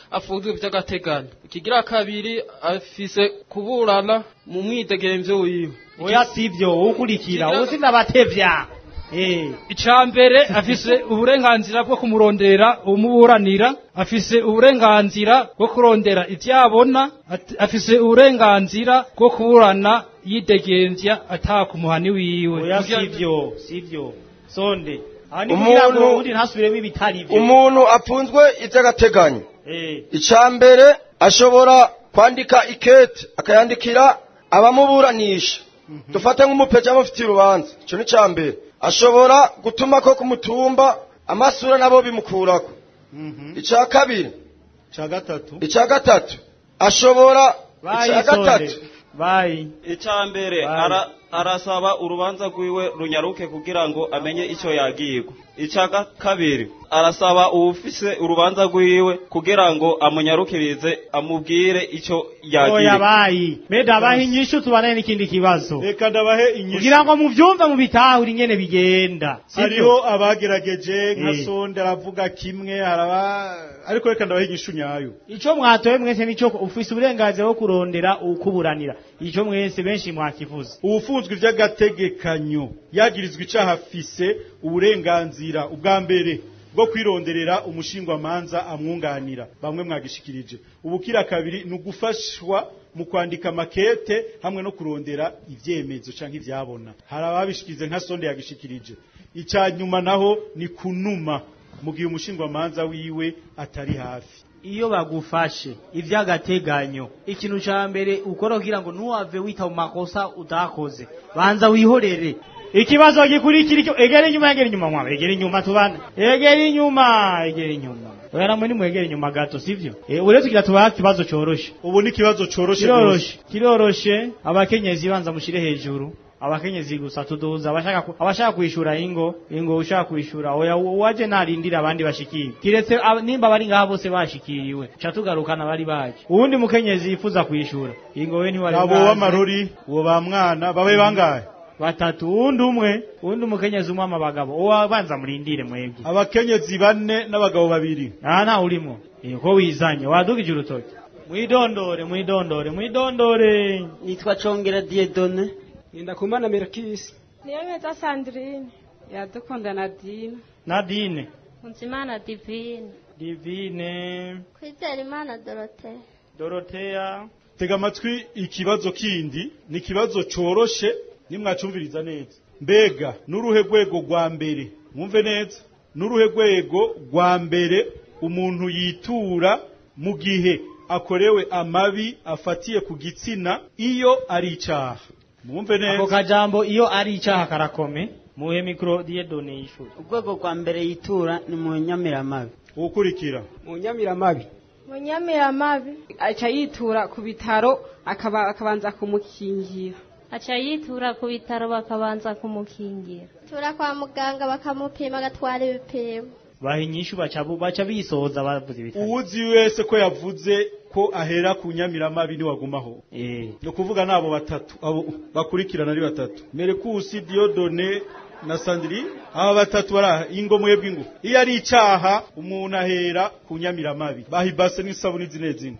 Speaker 18: afunzwe by'agateganyo ikigira kabiri afise kuburana mu mwidegemvyo wiwe
Speaker 4: oya sivyo ukurikira uzi ndabatevya eh
Speaker 18: icambere afise uburenganzira bwo kumurondera umuburanira afise uburenganzira bwo kurondera ivyabona at- afise uburenganzira bwo kuburana yidegemvya atakumuhani wiwe
Speaker 4: oya
Speaker 18: Kugira-
Speaker 4: sivyo sivyo sonde aha ni kugira ngo
Speaker 5: Umuntu-
Speaker 4: ubundi ntasubiremo ibitari vyo
Speaker 5: umuntu apfunzwe iby'agateganyo
Speaker 4: eh
Speaker 5: icya mbere ashobora kwandika ikete akayandikira abamuburanisha dufate nk'umupeja amufitiye urubanza icyo ni icya mbere ashobora gutuma ko ku mutumba amasura nabo bimukurako icya kabiri
Speaker 4: ca gatatu
Speaker 5: icya gatatu ashobora
Speaker 4: bayi
Speaker 5: icya
Speaker 4: sonde
Speaker 5: gatatu
Speaker 4: bayi
Speaker 18: icya mbere ara- arasaba urubanza rwiwe runyaruke kugira ngo amenye icyo yagirwa icya ga- kabiri arasaba uwufise urubanza rwiwe kugira ngo amunyarukirize amubwire icyo
Speaker 4: oya
Speaker 18: yagirwa
Speaker 4: bayi meda abahe inyishu tubane n'ikindi kibazo
Speaker 3: reka ndabahe inyishu
Speaker 4: kugira ngo muvyumve mu bitahure ingene bigenda sivyo?
Speaker 3: hariho abagerageje nka
Speaker 4: Eh.
Speaker 3: sonde aravuga kimwe haraba ariko reka ndabahe inyishu nyayo
Speaker 4: ico mwatoye mwese nico ufise uburenganzira bwo kurondera ukuburanira ico mwese benshi mwakivuze
Speaker 3: ubufunzwe iby'agategekanyo yagirizwa icaha afise uburenganzira ubwa mbere bwo kwironderera umushingwamanza amwunganira bamwe mwagishikirije ubukira kabiri ni ugufashwa mu kwandika makete hamwe no kurondera ivyemezo canke ivyabona hari ababishikirize nka sonde yagishikirije icya nyuma naho ni kunuma mu gihe umushingwamanza wiwe atari hafi
Speaker 4: iyo bagufashe ivy'agateganyo ikintu ca mbere ukora kugira ngo ntuwave wita mu makosa utakoze banza wihorere ikibazo gikurikira icyo egera inyuma egera inyuma mwa egera inyuma tubana egera inyuma egera inyuma oya namwe nimwegera inyuma gato sivyo eh uretse kugira tubaha ikibazo coroshe
Speaker 3: ubu ni ikibazo coroshe
Speaker 4: kiroroshe kiroroshe abakenyezi banza mushire hejuru abakenyezi gusa tuduza abashaka ku- abashaka kwishura ingo ingo ushaka kwishura oya waje narindira abandi bashikiye kiretse ab- nimba bari ngaha bose bashikiriwe ca tugarukana bari baje uwundi mukenyezi yifuza kwishura ingo we ntiwari
Speaker 3: abo
Speaker 4: bwaze.
Speaker 3: w'amarori uwo ba mwana babe bangahe
Speaker 4: batatu uwundi umwe uwundi umukenyezi umwe amabagabo uwo banza murindire mwebwe
Speaker 3: abakenyezi bane n'abagabo babiri
Speaker 4: aha nta urimo Eh, ko wizanye wadugije urutoki mwidondore mwidondore mwidondore
Speaker 7: nitwa congera diedone
Speaker 11: ndakumana merakisi
Speaker 13: niyo nkeza sandrine
Speaker 9: iradukunda nadine
Speaker 4: nadine
Speaker 14: Nzimana Divine
Speaker 4: divine
Speaker 14: Kwizera Imana Dorothée
Speaker 4: doroteya
Speaker 3: tega amatwi ikibazo kindi ni ikibazo coroshe nimwacumviriza neza mbega n'uruhe rwego rwa mbere mwumve neza n'uruhe rwego rwa mbere umuntu yitura mu gihe akorewe amabi afatiye ku gitsina iyo ari icaha mwumve
Speaker 4: ako
Speaker 3: neza
Speaker 4: kajambo iyo ari icaha karakome muhe mikro diedone yishuri
Speaker 7: urwego rwa mbere yitura ni mu nyamiramabi
Speaker 3: ukurikira
Speaker 11: mu nyamiramabi
Speaker 13: munyamiramabi
Speaker 9: aca yitura ku bitaro akaba akabanza kumukingira
Speaker 14: aca yitura ku bitaro bakabanza kumukingira tura kwa muganga bakamupima agatwara ibipimo
Speaker 4: baha inyishu baca bu- baca bisoza bavuze ibitaro
Speaker 3: uwuzi wese ko yavuze ko ahera ku nyamiramabi niwagumaho
Speaker 4: eh
Speaker 3: ni ukuvuga n'abo batatu abo bakurikirana ari batatu merekusi diodone na sandiri aba batatu baraha ingo mwebwe ingo iyo ari icaha umuntu ahera ku nyamiramabi bahibase n'isabuni zine zine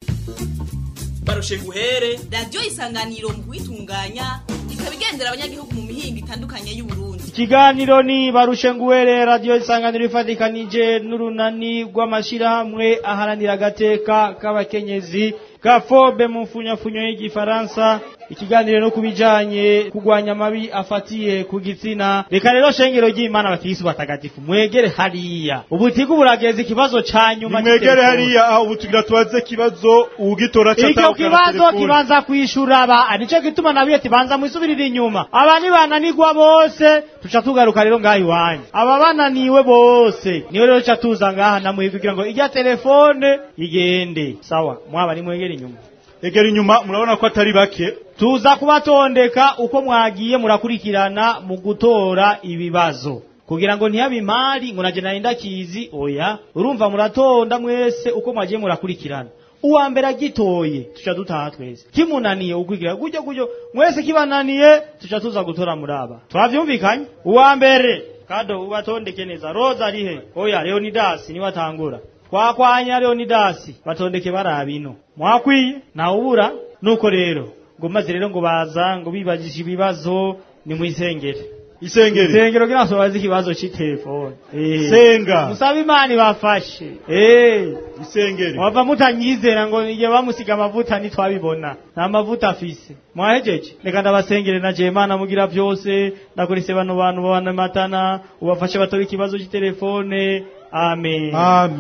Speaker 12: barushe guhere radiyo isanganiro mu kuyitunganya ikaba igendera abanyagihugu mu mihingo itandukanye y'uburundi
Speaker 4: ikiganiro ni barushe nguwere radiyo isanganiro ifatikanije n'urunani rw'amashirahamwe aharanira agateka k'abakenyezi gafobe mu mfunyafunyo y'igifaransa ikiganiro no kubijanye kugwanya amabi afatiye ku gitsina reka rero shengero ry'imana bakirisi batagatifu mwegere hariya ubutigu burageza ikibazo ca nyuma
Speaker 3: mwegere
Speaker 4: c'itelefone.
Speaker 3: hariya aho ubu tugira tubaze ikibazo ugitora
Speaker 4: icyo kibazo kibanza kwishura aba nicyo gituma nabiye tibanza mwisubirire inyuma aba nibananirwa bose tuca tugaruka rero ngaha iwanyu aba bananiwe bose niwe rero tuca tuza ngaha namwe kugira ngo ijya telefone igende sawa mwaba nimwegera inyuma
Speaker 3: egera inyuma murabona ko atari bake
Speaker 4: tuza kubatondeka uko mwagiye murakurikirana mu gutora ibibazo kugira ngo ntihabe imari ngo naje nari ndakizi oya urumva muratonda mwese uko mwagiye murakurikirana uwa mbere agitoye tuca dutaha twese kimunaniye ukwigira gutyo gutyo mwese kibananiye tuca tuza gutora muraba twavyumvikanye uwa mbere kado ubatondeke neza roza arihe oya leonidas niwe atangura twakwanya leonidasi batondeke baraba ino mwakwiye ntawubura nuko rero ngo maze rero ngo baza ngo bibagije ibibazo ni mu isengere
Speaker 3: isengere
Speaker 4: isengero kugira ngo bazi ikibazo c'itelefone
Speaker 3: Senga.
Speaker 4: musaba imana ibafashe eh
Speaker 3: isengere
Speaker 4: wava mutanyizera ngo igihe bamusiga amavuta ntitwabibona nta mavuta afise mwahejeje reka ndabasengere na je imana mugira byose ndakurise bano bantu babana matana ubafashe batora ikibazo c'itelefone amen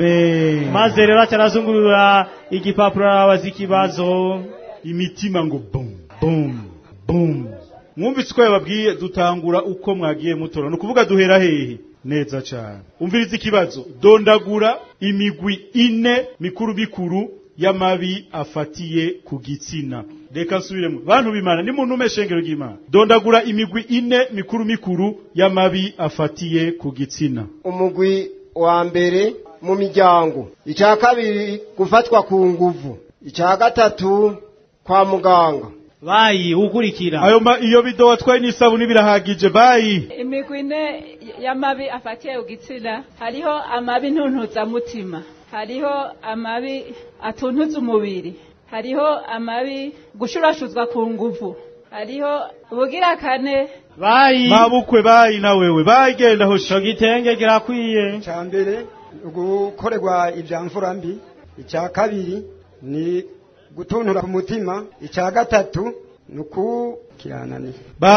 Speaker 3: amen
Speaker 4: maze rero acarazungurura igipapuro arabaza ikibazo
Speaker 3: imitima ngo bum bum bum mwumvise uko yababwiye dutangura uko mwagiye mutora ni ukuvuga duhera hehe neza cyane umviriza ikibazo dondagura imigwi ine mikuru mikuru y'amabi afatiye ku gitsina reka nsubiremo bantu bimana ni muntu umeshengero ry'imana dondagura imigwi ine mikuru mikuru y'amabi afatiye ku gitsina
Speaker 6: umugwi wa mbere mu miryango icya kabiri gufatwa ku nguvu icya gatatu kwa muganga
Speaker 4: bayi ukurikira
Speaker 3: ayo ma iyo bido watwaye n'isabuni birahagije bayi
Speaker 10: imigwi ine y'amabi afatiye ku gitsina hariho amabi ntuntuzamutima hariho amabi atuntuza umubiri hariho amabi gushurashuzwa ku nguvu hariho ubugira kane
Speaker 4: bayi
Speaker 3: mabukwe bayi na wewe bayi genda ho
Speaker 4: sho gitenge kirakwiye
Speaker 11: icya mbere gukorerwa ibya mvura mbi icya kabiri ni gutuntura ku mutima icya gatatu ni ukukirananiye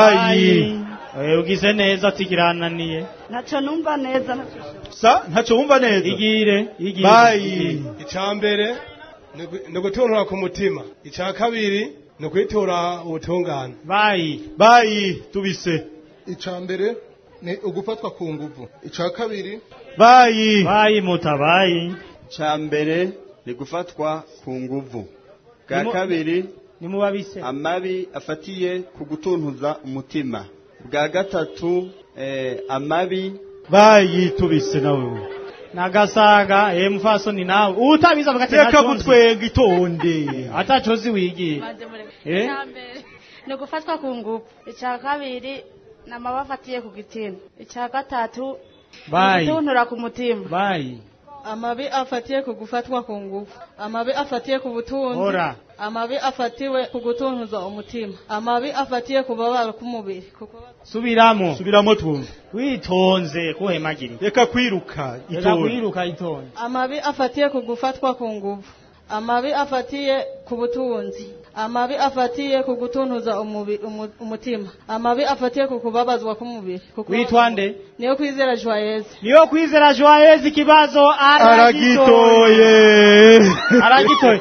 Speaker 3: bayi
Speaker 4: Eh, ugize neza ati kirananiye
Speaker 19: ntacyo numva neza
Speaker 3: sa ntacyo wumva neza
Speaker 4: igire igire
Speaker 3: bayi
Speaker 20: icya mbere ni ugu- ni ugutuntura ku mutima icya kabiri ni ukwitura ubutungane
Speaker 4: bayi
Speaker 3: bayi tubise
Speaker 21: icya mbere ni ugufatwa ku nguvu icya kabiri
Speaker 3: bayi
Speaker 4: bayi mutabayi
Speaker 26: cya mbere ni gufatwa ku nguvu bwa
Speaker 4: Nimu-
Speaker 26: kabiri
Speaker 4: nimubabise
Speaker 26: amabi afatiye ku gutuntuza umutima bwa gatatu eh, amabi
Speaker 3: bayi tubise na wewe
Speaker 4: nagasaga eh mfasoni nawe utabiza avuga ati
Speaker 3: reka
Speaker 4: ntacyo nzi.
Speaker 3: gutwenga itonde
Speaker 4: atacozi wigiye eh
Speaker 2: ni ugufatwa ku ngufu icya kabiri ni amabi afatiye ku gitsina icya gatatu
Speaker 4: bayi
Speaker 2: gutuntura ku mutima
Speaker 4: bayi
Speaker 27: amabi afatiye ku gufatwa ku ngufu amabi afatiye ku butunzi
Speaker 4: Ora.
Speaker 27: amabi afatiwe ku gutuntuza umutima amabi afatiye ku babaro k'umubiri kuko
Speaker 4: subiramo
Speaker 3: subiramo twumve
Speaker 4: witonze kuhemagiri
Speaker 3: reka kwiruka
Speaker 4: reka
Speaker 3: itonde
Speaker 4: kwiruka itonde
Speaker 27: amabi afatiye ku gufatwa ku ngufu amabi afatiye ku butunzi amabi afatiye ku gutuntuza umubi- umu- umutima amabi afatiye ku kubabazwa k'umubiri kuko-
Speaker 4: witwa nde
Speaker 27: niyo kwizera joyeuse
Speaker 4: niyo kwizera joyeuse ikibazo
Speaker 3: aragitoye
Speaker 4: aragitoye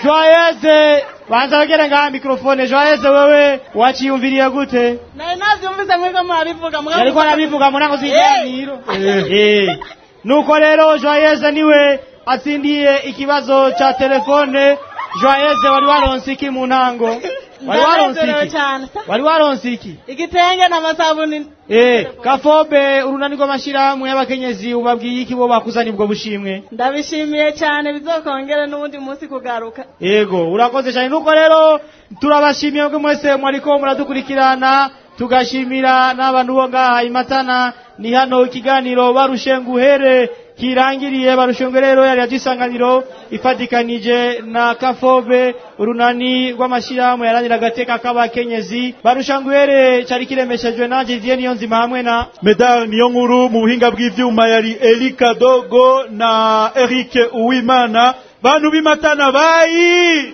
Speaker 4: joyeuse banza wegere ngaha mikrofone joyeuse wewe waciyumviriye gute
Speaker 27: nari navyumvise mwiko murabivuga mugabo-
Speaker 4: yariko arabivuga mu ntango
Speaker 27: Eh!
Speaker 4: z'ikiganiro Eh. nuko rero joyeuse niwe atsindiye ikibazo ca telefone joyeuse wari waronse iki mu ntango wari waronse
Speaker 27: Ndanezerewe
Speaker 4: iki
Speaker 27: cyane
Speaker 4: wari waronse iki
Speaker 27: igitenge n'amasabuni
Speaker 4: Eh, kafobe urunani rw'amashirahamwe y'abakenyezi ubabwiye iki bo bakuzanye ubwo bushimwe
Speaker 27: ndabishimiye cyane bizokongere n'ubundi munsi kugaruka
Speaker 4: yego urakoze cyane nuko rero turabashimiye mwe mwese mwariko muradukurikirana tugashimira n'abantu bo ngaha imatana ni hano ikiganiro barushe nguhere kirangiriye barushe nguhere rero yari yagisanganiro ifatikanije na kafobe urunani rw'amashyirahamwe yarangira agateka k'abakenyezi barusha nguhere cyari kiremeshejwe nanjye didier niyo nzima hamwe na
Speaker 3: medal niyo nkuru mu buhinga bw'ivyuma yari Erika Dogo na Eric Uwimana bantu b'imatana bayi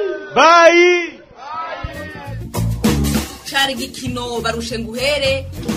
Speaker 3: bayi
Speaker 12: cari igikino barushe nguhere